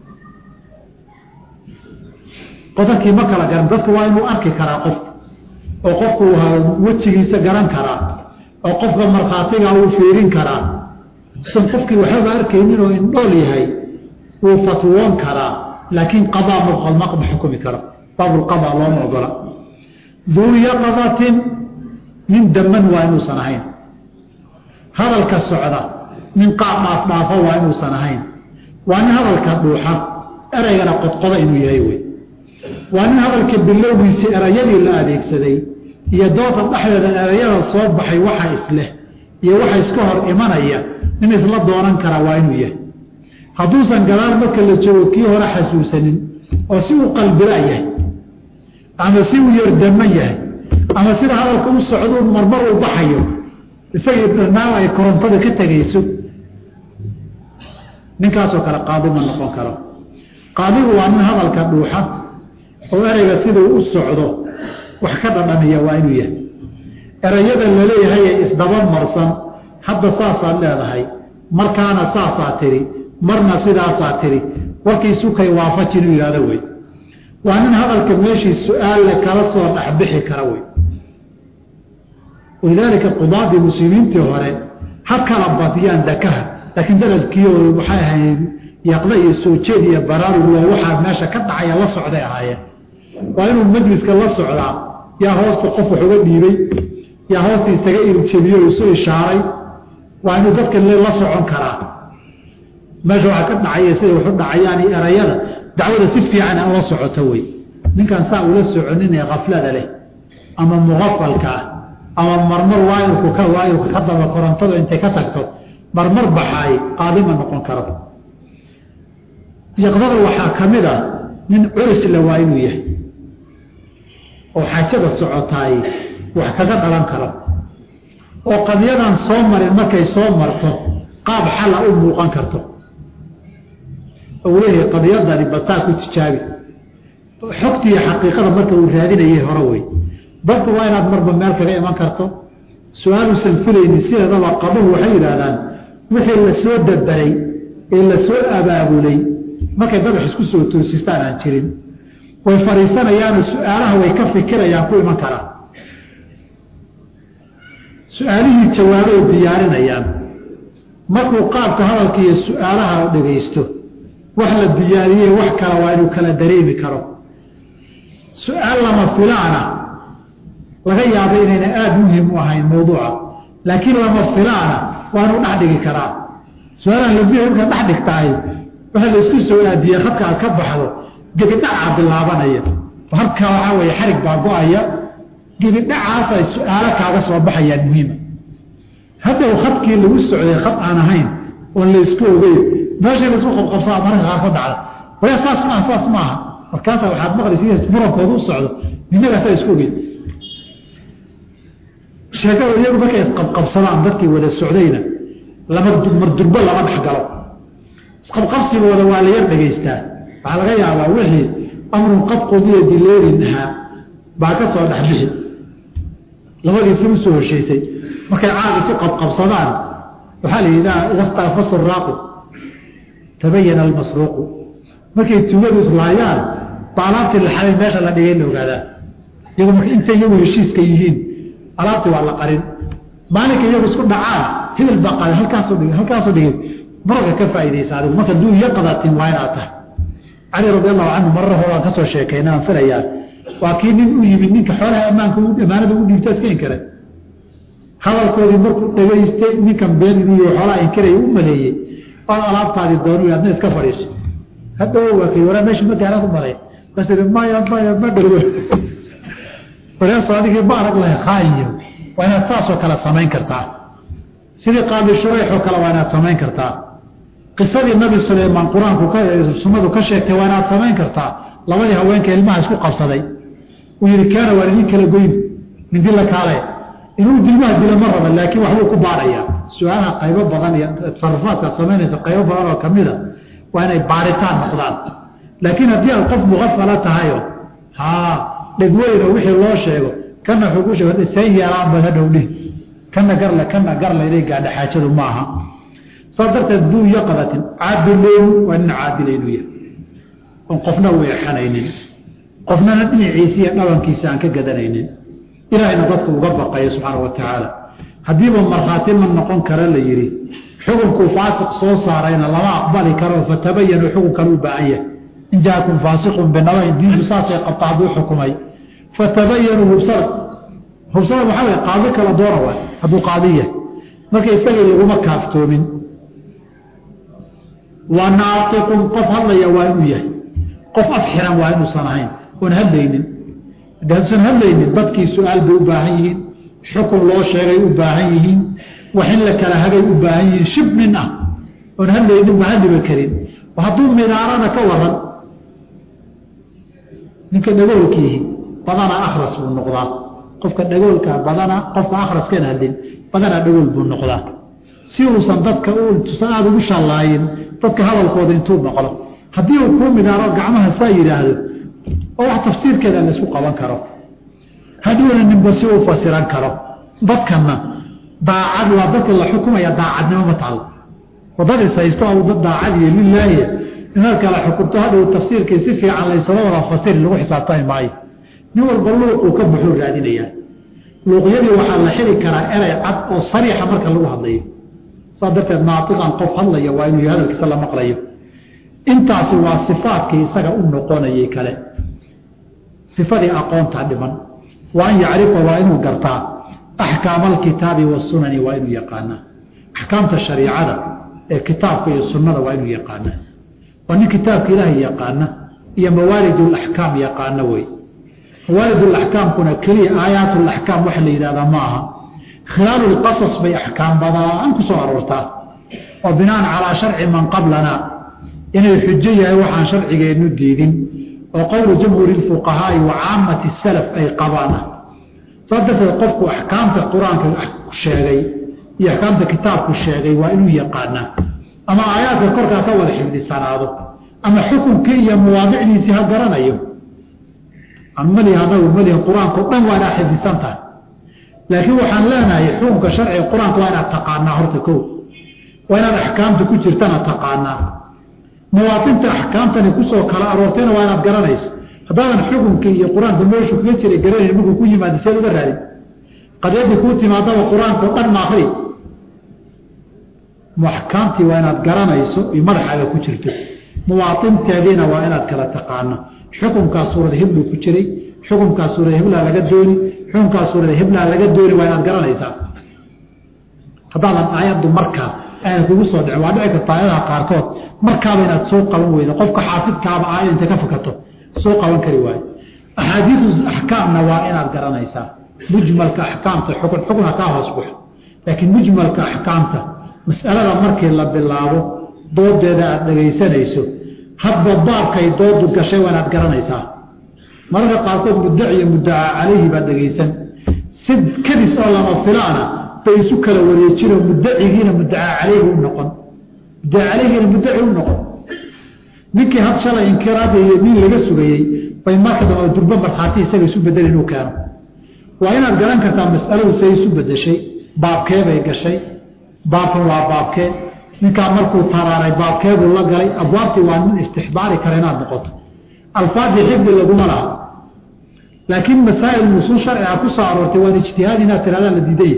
qodakii ma kala garan dadka waa inuu arki karaa qofka oo qofku wejigiisa garan karaa oo qofka markhaatiga uu fiirin karaa san qofkii waxbaba arkaynin oo indhool yahay wuu fatwoon karaa laakiin qadaa ma xukumi karo baabulqadaa looma ogola duu yaqadatin nin daman waa inuusan ahayn hadalka socda nin qaab dhaafdhaafo waa inuusan ahayn waa nin hadalka dhuuxa ereygana qodqoda inuu yahay wey waa nin hadalka bilowgiisii erayadii la adeegsaday iyo doota dhexdeeda erayada soo baxay waxa isleh iyo waxa iska hor imanaya nin isla doonan kara waa inuu yahay hadduusan gadaal marka la joogo kii hore xasuusanin oo si uu qalbila yahay ama si uu yardaman yahay ama sida hadalka u socdo marmar uu baxayo isagii dhanaaw ay korontada ka tegayso ninkaasoo kale qaadi ma noqon karo qaadigu waa nin hadalka dhuuxa oo ereyga siduu u socdo wax ka dhadhamiya waa inuu yahay erayada laleeyahay ee isdaba marsan hadda saasaad leedahay markaana saasaa tiri marna sidaasaa tiri warkiisukay waafaji inuu yihahdo wey waa nin hadalka meeshii su-aalle kala soo dhexbixi kara wey walidaalika qudaadii muslimiintii hore ha kala badiyaan dakaha laakiin daradkiio waxay ahayd yaqda iyo soo jeed iyo baraaruglo waxaa meesha ka dhacaya la socday ahaayeen waa inuu majliska la socdaa yaa hoosta qof wax uga dhiibay yaa hoosta isaga irjabiyo isu ishaaray waa inuu dadka la socon karaa meesha waxaa ka dhacaya siday waxu dhacayaan iyo erayada dacwada si fiican a ula socoto wey ninkaan saa ula soconin ee kaflada leh ama muqafalka ah ama marmar waayirku ka waayirku ka daba korontada intay ka tagto marmar baxaay qaadima noqon karo yaqdada waxaa ka mid a nin curisle waa inuu yahay oo xaajada socotaay wax kaga dhalan karo oo qadiyadan soo marin markay soo marto qaab xala u muuqan karto oo leeyahay qadiyadani bataa ku tijaabi xogtiiyo xaqiiqada marka uu raadinayay hore wey dadku waa inaad marba meel kaga iman karto su-aaluusan filaynin sideedaba qaduhu waxay yidhaahdaan wixii la soo dabaray ee la soo abaabulay markay dabax isku soo toosistaan aan jirin way fadhiisanayaanoo su-aalaha way ka fikirayaan ku iman karaan su-aalihii jawaabay diyaarinayaan markuu qaabka hadalka iyo su-aalaha dhegaysto wax la diyaariyey wax kale waa inuu kala dareemi karo su-aal lama filaana laga yaabo inayna aada muhim u ahayn mawduuca laakiin lama filaana waa inuu dhex dhigi karaa su-aalahan lafiya markaa dhex dhigtahay waxa la isku soo aadiyey khadka aad ka baxdo gebidhacaa bilaabanaya halkaa waxaa weeye xarig baa go-aya gebidhacaas ay su-aalo kaaga soo baxayaan muhiima haddaw khadkii lagu socday khad aan ahayn oon la isku ogeyn meeshii laisku qabqabsaa mararka qaarkood dhacda waya saas maaha saas maaha markaasaa waxaad maqlaysa murankooda u socdo ninagaasaa isku ogeyn sheekada iyagu markay isqabqabsadaan dadkii wada socdayna lama mardurbo lama dhex galo isqabqabsigooda waa la yar dhegaystaa waxaa laga yaabaa wixii amrun qad qudiya dileerin ahaa baa ka soo dhexbixi labadiisi u soo heshaysay markay caag isu qabqabsadaan waxaa la yidhaha ida ikhtalafa suraaqu tabayana almasruuqu markay tugadu islaayaan ba alaabtii la xalay meesha la dhigay la ogaadaa iyagu marka intay iyagu heshiiska yihiin alaabtii waa la qarin maalinka iyagu isku dhacaan hidil baa qaada halkaasoo dhig halkaasoo dhigay mararka ka faaidaysa adigu marka duu iyo qadatin waa inaad tahay cali radi allahu canhu marar horaan kasoo sheekayna aan filayaa waa kii nin u yimid ninka xoolaha ammaanka amaanada u dhiibta iska inkare hadalkoodii markuu dhegaystay ninkan been inuu xoolaha inkaraya u maleeyey ood alaabtaadii doonu adna iska fadhiiso hadhow waa kay waraa meesha magaala ku maray kas maya maya ma dhergo wareeso adigii ma arag lahay khaayo waa inaad saasoo kale samayn kartaa sidii qaadi shureyxoo kale waa inaad samayn kartaa qisadii nabi sulaymaan qur-aanku sunnadu ka sheegtay waa inaad samayn kartaa labadii haweenka ilmaha isku qabsaday uu yihi kaana waan idin kala goyn mindi la kaale inuu dilmaha dila ma raba laakiin waxbuu ku baarayaa su-aalaha qaybo badan iyo tasarufaadkaad samaynaysa qaybo badan oo kamida waa inay baaritaan noqdaan laakiin haddii aad qof muqafala tahayo haa dhegweyno wixii loo sheego kana wuxuu ku sheeg seen yeelaan bad hadhow dhih kana garle kana garle inay gaadha xaajadu ma aha saas darteed duu yaqadatin caadileyn waa nin caadila inuu yahay oon qofna u exanaynin qofnana dhinaciisa iyo dhabankiisa aan ka gadanaynin ilaahayna dadka uga baqayo subxaana wa tacaala haddiiba markhaati ma noqon kara la yidhi xukunkuu faasiq soo saarayna lama aqbali karo fatabayanu xukunkan u baahan yahay in jaakum faasiqun binabayn diinku saasay qabta hadduu xukumay fatabayanuu hubsada hubsada waxaa way qaadi kala doona waay hadduu qaadi yahay marka isagii laguma kaaftoomin wa naatiqun qof hadlaya waa inuu yahay qof af xiran waa inuusan ahayn oon hadlaynin de hadduusan hadlaynin dadkii su-aal bay u baahan yihiin xukun loo sheegay u baahan yihiin wax in la kala hagay u baahan yihiin shib nin ah oon hadlaynin ma hadliba karin hadduu minaarada ka waran ninka dhagoolkiihi badanaa akhras buu noqdaa qofka dhagoolka badanaa qofka akhraskan hadlin badanaa dhagool buu noqdaa si uusan dadka tusan aada ugu shallaayin dadka hadalkooda intuu maqlo haddii uu kuu minaaro gacmaha saa yidhaahdo oo wax tafsiirkeeda laysku qaban karo hadhowna ninba si uu fasiran karo dadkana daacad waa dadka la xukumaya daacadnimo ma taalo wadad is haysto dad daacadiyo lilaahi inaad kala xukunto hadhow tafsiirkii si fiican laysala wada fasiri lagu xisaabtami maayo nin walba luuquu ka buxuu raadinayaa luuqyadii waxaa la xiri karaa erey cad oo sariixa marka lagu hadlayo saa darteed naatiqan qof hadlaya waa inuu hadalkiisa la maqlayo intaasi waa sifaadkii isaga u noqonayay kale sifadii aqoonta dhiman wa an yacrifa waa inuu gartaa axkaama alkitaabi wasunani waa inuu yaqaanaa axkaamta shariicada ee kitaabka iyo sunnada waa inuu yaqaanaa waa nin kitaabka ilaahay yaqaana iyo mawaalidulaxkaam yaqaana wey mawaalidulaxkaamkuna keliya aayaatulaxkaam waxa la yidhahdaa ma aha khilaalulqasas bay axkaam badaan ku soo aroortaa oo binaan calaa sharci man qablana inay xujo yahay waxaan sharcigeennu diidin oo qowlu jamhuuri lfuqahaai wa caamati salaf ay qabaan ah saa darteed qofku axkaamta qur-aanka sheegay iyo axkaamta kitaabku sheegay waa inuu yaqaanaa ama aayaadka korkaa ka wada xifdisanaado ama xukunkii iyo mawaadicdiisii ha garanayo mali anagu mali qur-aankao dhan waa inaad xifdisan tahay laakiin waxaan leenahay xukunka sharciga qur-aanka waa inaad taqaanaa horta ko waa inaad axkaamta ku jirtana taqaanaa mawaatinta axkaamtani kusoo kala aroortayna waa inaad garanayso haddaadan xukunkii iyo qur-aanka meeshu kaga jiray garanayn markuu ku yimaada seed uga raadin qadyadii kuu timaadaba qur-aankao dhan maakri axkaamtii waa inaad garanayso iyo madaxaaga ku jirto muwaainteediina waa inaad kala taqaano xukunkaa suurada hibluu ku jiray xukunkaa suurada hiblaa laga dooni xukunkaa suurada hiblaa laga dooni waa inaad garanaysaa haddaadan aayaddu markaa aana kugu soo dhicin waa dhici karta aayadaha qaarkood markaaba inaad soo qaban weydo qofka xaafidkaaba aayad intay ka fakato soo qaban kari waayo axaadiisu axkaamna waa inaad garanaysaa mujmalka axkaamta xukun xukun ha kaa hoos baxo laakiin mujmalka axkaamta mas'alada markii la bilaabo doodeeda aada dhegaysanayso hadba baabkay doodu gashay waa inaad garanaysaa mararka qaarkood muddaci iyo muddacaa calayhi baad dhegaysan si kadis oo lama filaana bay isu kala wareejinoo muddacigiina muddacaa calayhi u noqon muddaca calayhiina muddaci u noqon ninkii had shalay inkiraadayo nin laga sugayey bay marka dambe durbo markhaati isaga isu bedel inuu keeno waa inaad garan kartaa mas'aladu say isu bedeshay baabkee bay gashay baabkan waa baabkee ninkaa markuu taraaray baabkeebuu la galay abwaabtii waa nin istixbaari kara inaad noqoto alfaadii xifdi laguma laha laakiin masaa'il nusuus sharciga ku soo aroortay waan ijtihaad inaad tirahdaan la diiday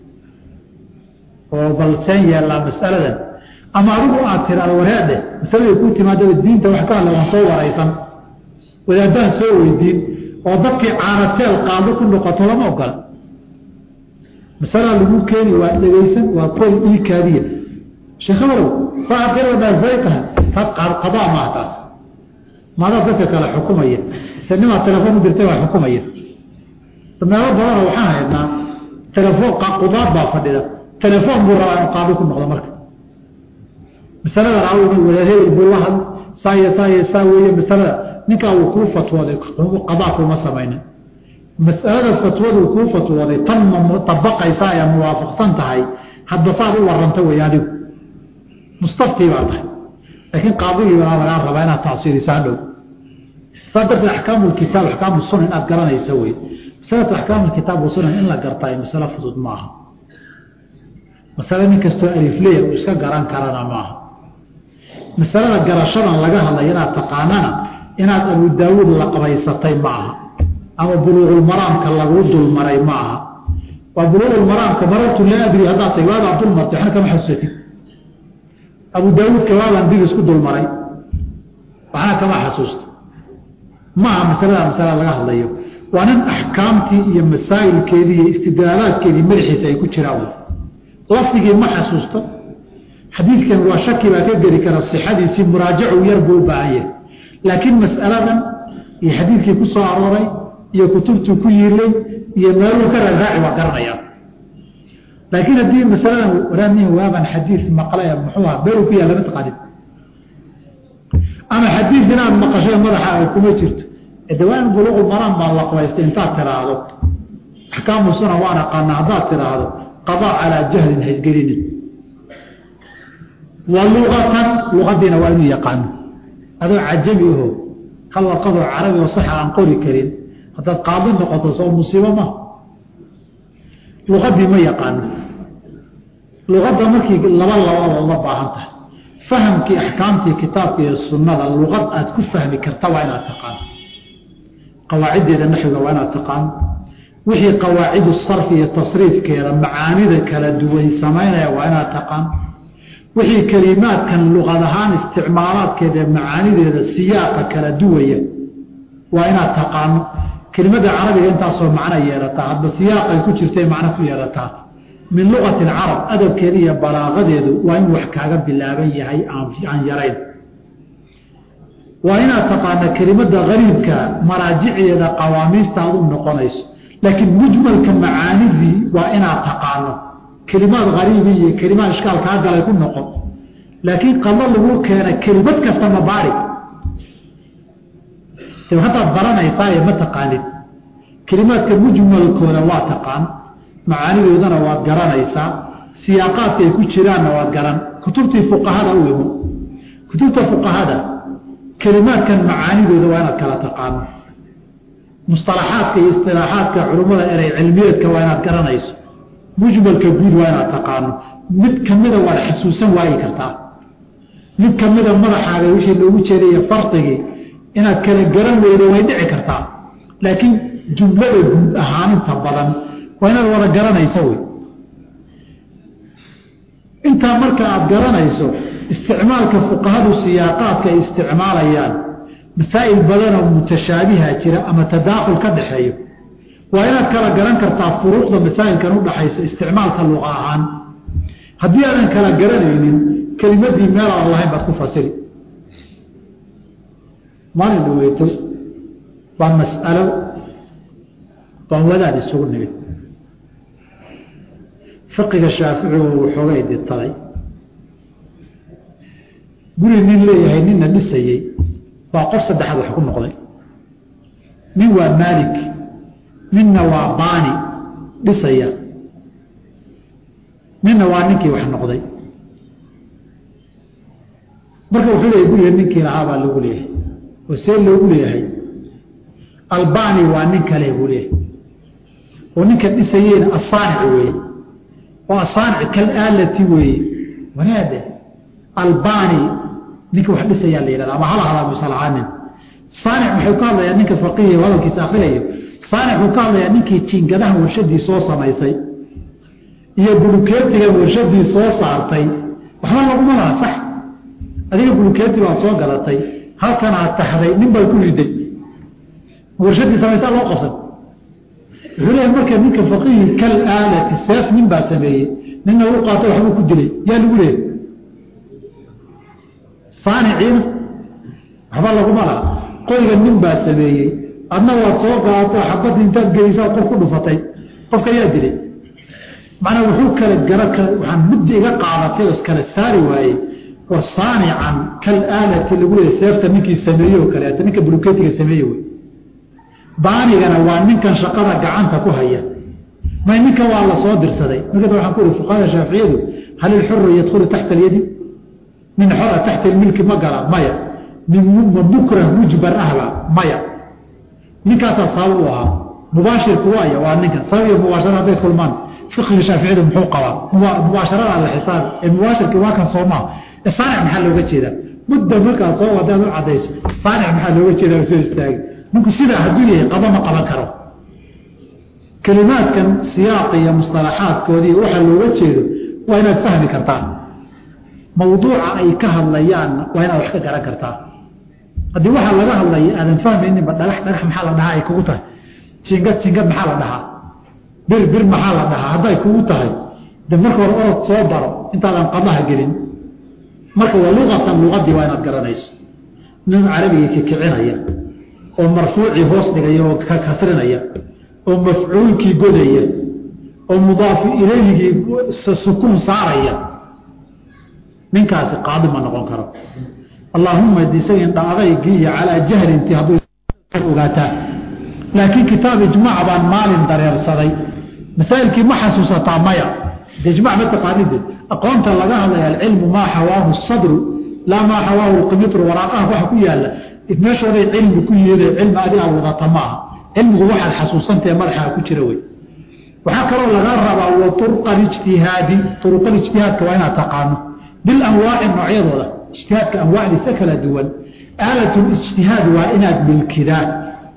oo balseen yeellaa mas'aladan ama adigu aad tiraado wareedhe masaladii kuu timaadaba diinta wax ka hadla waan soo waraysan wadaadaan soo weydiin oo dadkii caanateel qaado ku noqoto lama ogola masalaa lagu keeni waa dhegaysan waa koy iikaadiya sheekhabarow saaqiradaasaytaha taas qadaa maaha taas maadaa dadka kale xukumaya ise nimaa telefoon u dirtay waa xukumaya meelo badana waxaan haynaa telefoon qudaad baa fadhida telefoon buu rabaa inu qaadi ku noqdo marka masalada raawima wadaad hebel buu la hadl saaya saaya saa weeye masalada ninkaa uu kuu fatwooday qadaa kuma samaynin mas'alada fatwaduu kuu fatwooday tan ma mutabaqaysaa ee muwaafaqsan tahay hadba saad u waranta wey adigu mustaftii baa tahay laakiin qaadigii baa lagaa rabaa inaad tacsiirisaa dhow saa darteed axkaamu lkitaab axkaamu sunan inaad garanaysa wey masalatu axkaamu lkitaab wasunan in la gartaa masalo fudud ma aha masale nin kastoo alifleya uu iska garan karana maaha masalada garashadan laga hadlaya inaad taqaanana inaad abu daawuud la qabaysatay ma aha ama buluuqulmaraamka laguu dulmaray ma aha waa buluuqulmaraamka marartu laa adri haddaad tay waabaa dulmartay waxna kama xasuusatid abu daawuudka waabaan dib isku dulmaray waxna kama xasuusto ma aha masalada masala laga hadlayo waa nin axkaamtii iyo masaa'ilkeedii iyo istidlaalaadkeedii madaxiisa ay ku jiraan lafdigii ma xasuusto xadiidkan waa shaki baa ka geli kara sixadiisii muraajacu yar buu u baahan yahay laakiin mas'aladan iyo xadiidkii ku soo arooray iyo kutubtuu ku yiilay iyo meeluu ka raaraaci waa garanaya laakiin haddii masaladan waraadnihi waaban xadiid maqlay muxuu aha meeluu ku yaal lama taqaanin ama xadiid inaad maqashay madaxaaga kuma jirto dawaan buluuqu maraan baa la qabaystay intaad tiraahdo axkaamu suna waan aqaana haddaad tiraahdo qadaa calaa jahlin haysgelinin wa luqatan luqadiina waa inuu yaqaano adoo cajami aho hal warqadoo carabi oo saxa aan qori karin haddaad qaadi noqoto soo musiibo ma luqadii ma yaqaano luqadda markii laba labada uga baahan tahay fahamkii axkaamtii kitaabka iyo sunnada luqad aad ku fahmi karta waa inaad taqaano qawaaciddeeda naxwiga waa inaad taqaano wixii qawaacidu sarfi iyo tasriifkeeda macaanida kala duwan samaynaya waa inaad taqaan wixii kelimaadkan luqad ahaan isticmaalaadkeeda macaanideeda siyaaqa kala duwaya waa inaad taqaano kelimada carabiga intaasoo macno yeerataa hadba siyaaqay ku jirtay macno ku yeerataa min luqati alcarab adabkeeda iyo balaaqadeedu waa in wax kaaga bilaaban yahay aan yarayn waa inaad taqaana kelimada gariibka maraajicdeeda qawaamiista aad u noqonayso laakiin mujmalka macaanidii waa inaad taqaano kelimaad hariibi iyo kelimaad ishkaal kaa galay ku noqon laakiin qado lagu keena kelimad kasta mabaari haddaad baranaysaa ma taqaanid kelimaadka mujmalkooda waa taqaan macaanidoodana waad garanaysaa siyaaqaadka ay ku jiraanna waad garan kutubtii fuqahada u imo kutubta fuqahada kelimaadkan macaanidooda waa inaad kala taqaano musطalaxaadka iyo isilaaxaadka culummada erey cilmiyeedka waa inaad garanayso mujmalka guud waa inaad taqaano mid kamida waad xasuusan waayi kartaa mid kamida madaxaaga wixii loogu jeedaiyo fardigii inaad kala garan weydo way dhici kartaa laakiin jumlada guud ahaaninta badan waa inaad wada garanayso wey intaa marka aad garanayso isticmaalka fuqahadu siyaaqaadka ay isticmaalayaan masaa'il badanoo mutashaabiha jira ama tadaakhul ka dhaxeeyo waa inaad kala garan kartaa furuuqda masaa'ilkan udhaxaysa isticmaalka luqa ahaan haddii aadan kala garanaynin kelimadii meel aan lahayn baad ku fasiri maalin dhaweyto baa mas'alo baan wadaad isugu nimid fiqiga shaaficigu waxoogay ditaday guri nin leeyahay ninna dhisayey waa qof saddexaad wax ku noqday nin waa maalik ninna waa baani dhisaya ninna waa ninkii wax noqday marka wuxuu leeyahy guriga ninkii lahaa baa lagu leeyahay oo see loogu leeyahay albani waa nin kale buu leeyahay oo ninka dhisayeyna asaanic weeye oo asaanic kal aalati weeye wanaade albani ninka wax dhisayaa la yidhahda ama hala hadaa musalahaanin saanic wuxuu ka hadlayaa ninka faqihi hadalkiisa akhriyayo saanic wuxuu ka hadlayaa ninkii jiingadaha warshadii soo samaysay iyo bulukeetiga warshadii soo saartay waxba laguma laha sax adiga bulukeeti baad soo gadatay halkan aad taxday nin baad ku riday warshadii samaysaa loo qabsan wuxuu leeyahay marka ninka faqihi kal aalati seef nin baa sameeyey ninna u qaato waxbuu ku dilay yaa lagu leeyahy saaniciina waxba laguma laha qoriga nin baa sameeyey adna waad soo qaato xabadda intaad gelisaa qof ku dhufatay qofka yaa dilay macnaa wuxuu kala gara waxaan muddi iga qaadatay oo iskala saari waayey war saanican kal aalati lagu leeyahy seefta ninkii sameeye oo kaleeto ninka buluketiga sameeye wey baanigana waa ninkan shaqada gacanta ku haya may ninkan waa la soo dirsaday marka waxaan ku ihi fuqahada shaaficiyadu hal ilxuru yadkhulu taxta alyadi nin xora taxta ilmilki ma gala maya nin mukrah mujbar ahba maya ninkaasaa sabab u ahaa mubaashirku waaya waa ninkan sabab iyo mubaashara hadday kulmaan fiqiga shaaficiyadu muxuu qabaa mubaasharada la xisaabi ee mubaashirki waa kan soomaa saanic maxaa looga jeedaa mudda markaa soo wadaad u cadayso saanic maxaa looga jeedaa soo istaagi ninku sidaa hadduu yahay qaba ma qaban karo kelimaadkan siyaaqa iyo mustalaxaadkoodii waxa looga jeedo waa inaad fahmi kartaa mawduuca ay ka hadlayaanna waa inaad wax ka garan kartaa haddii waxaa laga hadlaya aadan fahmayninba dhagax dhagax maxaa la dhahaa ay kugu tahay jingad jingad maxaa la dhahaa bir bir maxaa la dhahaa hadday kugu tahay de marka hore orod soo baro intaadan qadaha gelin marka waa luqatan luqadii waa inaad garanayso nin carabiga kikicinaya oo marfuucii hoos dhigaya oo ka kasrinaya oo mafcuulkii godaya oo mudaafu ilayhigii sukuun saaraya ninkaasi qaadi ma noqon karo allaahuma d isaga indhaadaygii iyo calaa jahlintii hadduu ogaataa laakiin kitaab ijmaac baan maalin dareersaday masaa'ilkii ma xasuusataa maya de ijmac ma taqaanide aqoonta laga hadlaya alcilmu maa xawaahu sadru laa maa xawaahu lqimitru waraaqaha waxa ku yaala meeshooday cilmi ku yeede cilmi adigaa wadata maaha cilmigu waxaad xasuusantahe madaxaa ku jira wey waxaa kaloo lagaa rabaa wa uruqalijtihaadi uruqalijtihaadka waa inaad taqaano bilanwaaci noocyadooda ijtihaadka anwaacdiisa kala duwan aalatlijtihaad waa inaad milkidaa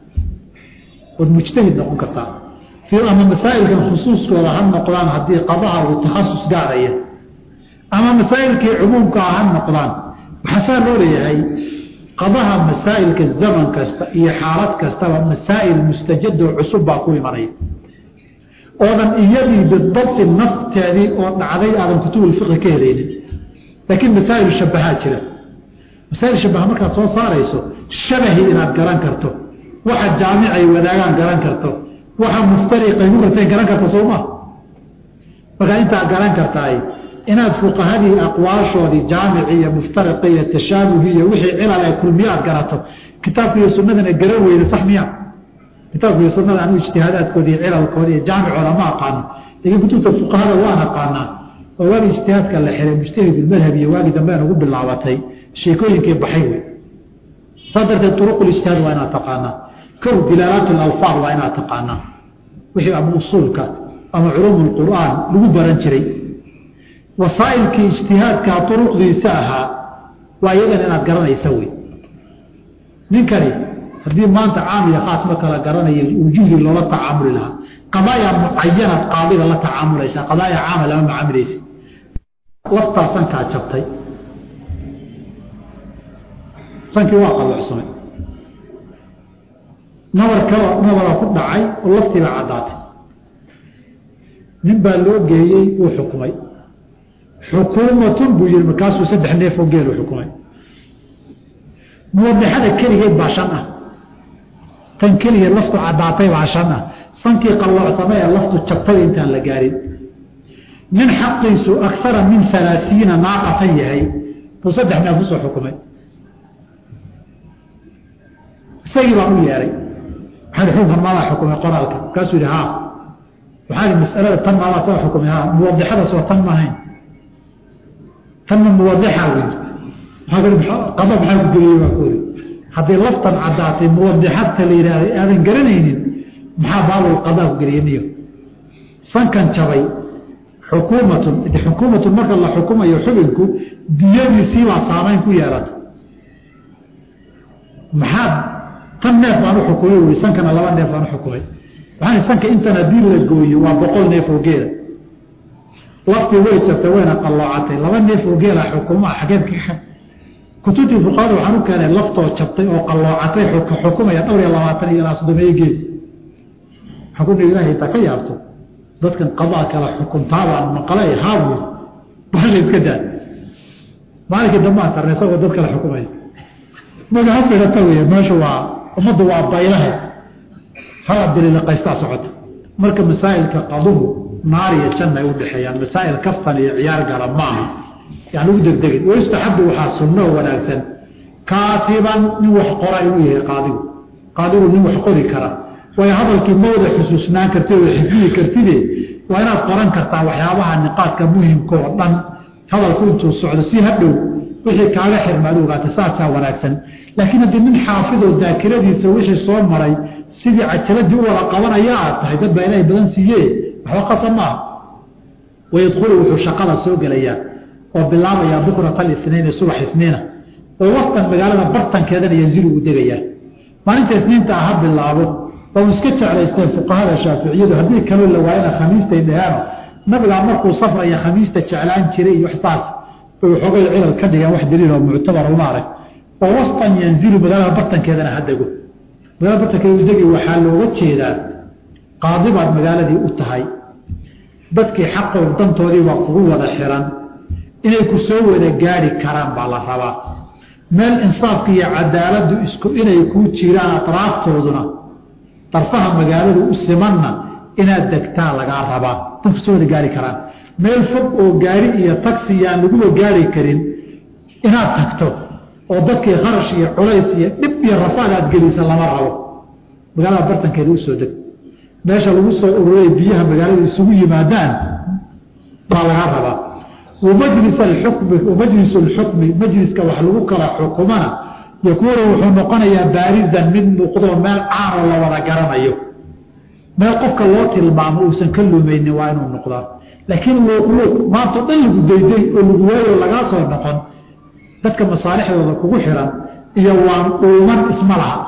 ood mujtahid noqon kartaa ama masaa'ilkan khusuuskooda ha noqdaan haddii qadaha uu takhasus gaaraya ama masaa'ilkii cumuumka ha noqdaan waxaa saa loo leeyahay qadaha masaa'ilka zaman kasta iyo xaalad kastaba masaa'il mustajadoo cusub baa ku imanaya oodan iyadii bidabti nafteedii oo dhacday aadan kutubulfiqi ka helaynin laakiin masaa'il shabahaa jira masaa'il shabaha markaad soo saarayso shabahi inaad garan karto waxa jaamicay wadaagaan garan karto waxa muftariqay ku kartay garan karta sooma markaa intaa garan kartaay inaad fuqahadii aqwaashoodii jaamici iyo muftariqi iyo tashaabuhi iyo wixii cilal ee kulmiye aad garato kitaabka iyo sunnadana garan weyda sax miya kitaabka iyo sunnada anu ijtihaadaadkoodi iyo cilalkoodi iyo jaamicooda ma aqaano laakiin kutubta fuqahada waan aqaanaa oo waagii ijtihaadka la xiray mujtahidulmadhab iyo waagii dambe aan ugu bilaabatay sheekooyinkii baxay wey saa darteed turuqulijtihaad waa inaad taqaanaa kow dilaalaat alalfaad waa inaad taqaanaa wixii ama usuulka ama culuum lqur'aan lagu baran jiray wasaa'ilkii ijtihaadkaa turuqdiisa ahaa waa iyadan inaad garanaysa wey ninkani haddii maanta caam iyo khaas ma kala garanaya wujuhdii loola tacaamuli lahaa qadaaya mucayanaad qaadiga la tacaamulaysaa qadaaya caama lama macaamilaysa laftaa sankaa jabtay sankii waa qalloocsamay nabar kaba nabara ku dhacay oo laftiiba caddaatay nin baa loo geeyey uu xukumay xukuumatun buu yihi markaasuu saddex neef oo geelu xukumay muwadixada keligeed baa shan ah tan keligeed laftu caddaatay baa shan ah sankii qalloocsamay ee laftu jabtay intaan la gaarin nin xaqiisu akara min alaaiina naaqatan yahay buu saddex neef usoo xukumay isagii baan u yeehay waxaa xukunkan maadaa xukumay qoraalka markaasuu yihi ha waxaa masalada tan maadaa soo xukumay ha muwadixadaas waa tan maahayn tanna muwadixa wy qada maxaa ku geliyey baa ku iri haddii laftan caddaatay muwadixadta la yidhaahday aadan garanaynin maxaa baabul qadaa ku geliyey niyo sankan jabay xukuumatun xukuumatun marka la xukumayo xubinku diyadiisiibaa saamayn ku yeelata maxaad tan neef baan u xukumay ui sankana laba neef baan u xukumay waxaan sanka intan haddii la gooyo waa boqol neef oo geela laftii way jabtay wayna qalloocatay laba neef oo geela xukuma xageed ka kutubtii fuqahada waxaan u keenay laftoo jabtay oo qalloocatay xukumaya dhowr iyo labaatan iyo ilaa soddomeeyo geel xukun ilaahay intaa ka yaabto dadkan qadaa kala xukuntaabaan maqlay haabuy basha iska daa maalinkii dambaan sarnay isagoo dad kala xukumaya maga ha firata wey meesha waa ummaddu waa baylahe hala bililiqaystaa socota marka masaa'ilka qaduhu naar iyo janna ay u dhexeeyaan masaa'il kaftan iyo ciyaar gala maaha yani ugu degdegin wayustaxabu waxaa sunno wanaagsan kaatiban nin wax qora inuu yahay qaadigu qaadigu nin wax qori kara way hadalkii mawda xusuusnaan kartid oo xifdiyi kartide waa inaad qoran kartaa waxyaabaha niqaadka muhimka oo dhan hadalku intuu socdo si hadhow wixii kaaga xirmaad ogaata saasaa wanaagsan laakiin haddii nin xaafidoo daakiradiisa wixii soo maray sidii cajaladii u wada qabanaya aad tahay dad baa ilaahay badan siiye waxba qasab maaha wayadkhulu wuxuu shaqada soo gelayaa oo bilaabayaa bukrata alinayn subax isniina oo wastan magaalada bartankeedana yanzilu uu degayaa maalinta isniinta ah ha bilaabo oo iska jeclaysteen fuqahada shaaficiyadu haddii kaloo la waayana khamiistay dhaheeno nabigaa markuu safraya khamiista jeclaan jiray iyo waxsaas bay waxoogay cilal ka dhigeen wax daliil oo muctabara uma arag oo wastan yanzilu magaalada bartankeedana ha dego magaalada bartankeeda degi waxaa looga jeedaa qaadi baad magaaladii u tahay dadkii xaqow dantoodii waa kugu wada xiran inay ku soo wada gaari karaan baa la rabaa meel insaafka iyo cadaaladdu isku inay kuu jiraan atraaftooduna darfaha magaaladu u simanna inaad degtaa lagaa rabaa dadku soo wada gaari karaan meel fog oo gaari iyo tagsi yaan laguba gaari karin inaad tagto oo dadkii kharash iyo culays iyo dhib iyo rafaad aad gelisa lama rabo magaalada bartankeeda usoo deg meesha lagu soo ururay biyaha magaalada isugu yimaadaan baa lagaa rabaa wamajlis alxukmi wamajlis alxukmi majliska wax lagu kala xukumana yakuunu wuxuu noqonayaa baarizan mid muuqdoo meel caanoo la wada garanayo meel qofka loo tilmaamo uusan ka lumaynin waa inuu noqdaa laakiin luuqluuq maanta dhan lagu dayday oo lagu waayo lagaa soo noqon dadka masaalixdooda kugu xiran iyo waan dhuuman isma laha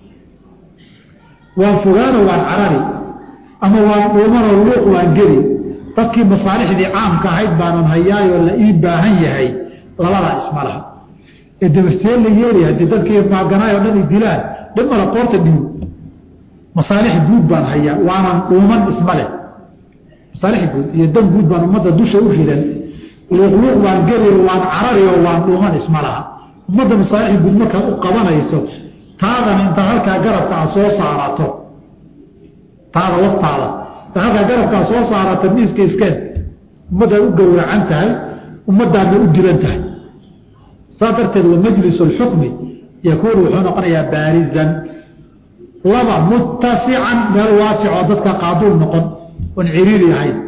waan fogaano waan carari ama waan dhuumanoo luuq waan geli dadkii masaalixdii caamka ahayd baanan hayaayoo la ii baahan yahay labadaa isma laha ee dabastee la yeeli haddii dadkii maaganaayoo dhan i dilaan dhimala qoorta dhiib masaalix guud baan hayaa waanan dhuuman isma leh masaalix guud iyo dan guud baan ummadda dusha u ridan luuqluuq waan geli waan carari oo waan dhuuman isma laha ummadda masaalix guud markaad u qabanayso taadan intaad halkaa garabka a soo saarato taada waftaada intaad halkaa garabka a soo saarato miiska iskeen ummaddaad u gowracan tahay ummaddaadna u dilan tahay saas darteed wa majlis اlxukmi yakuunu wuxuu noqonayaa baarizan laba muttasican meel waasicoo dadka qaaduul noqon oon ciriiri ahayn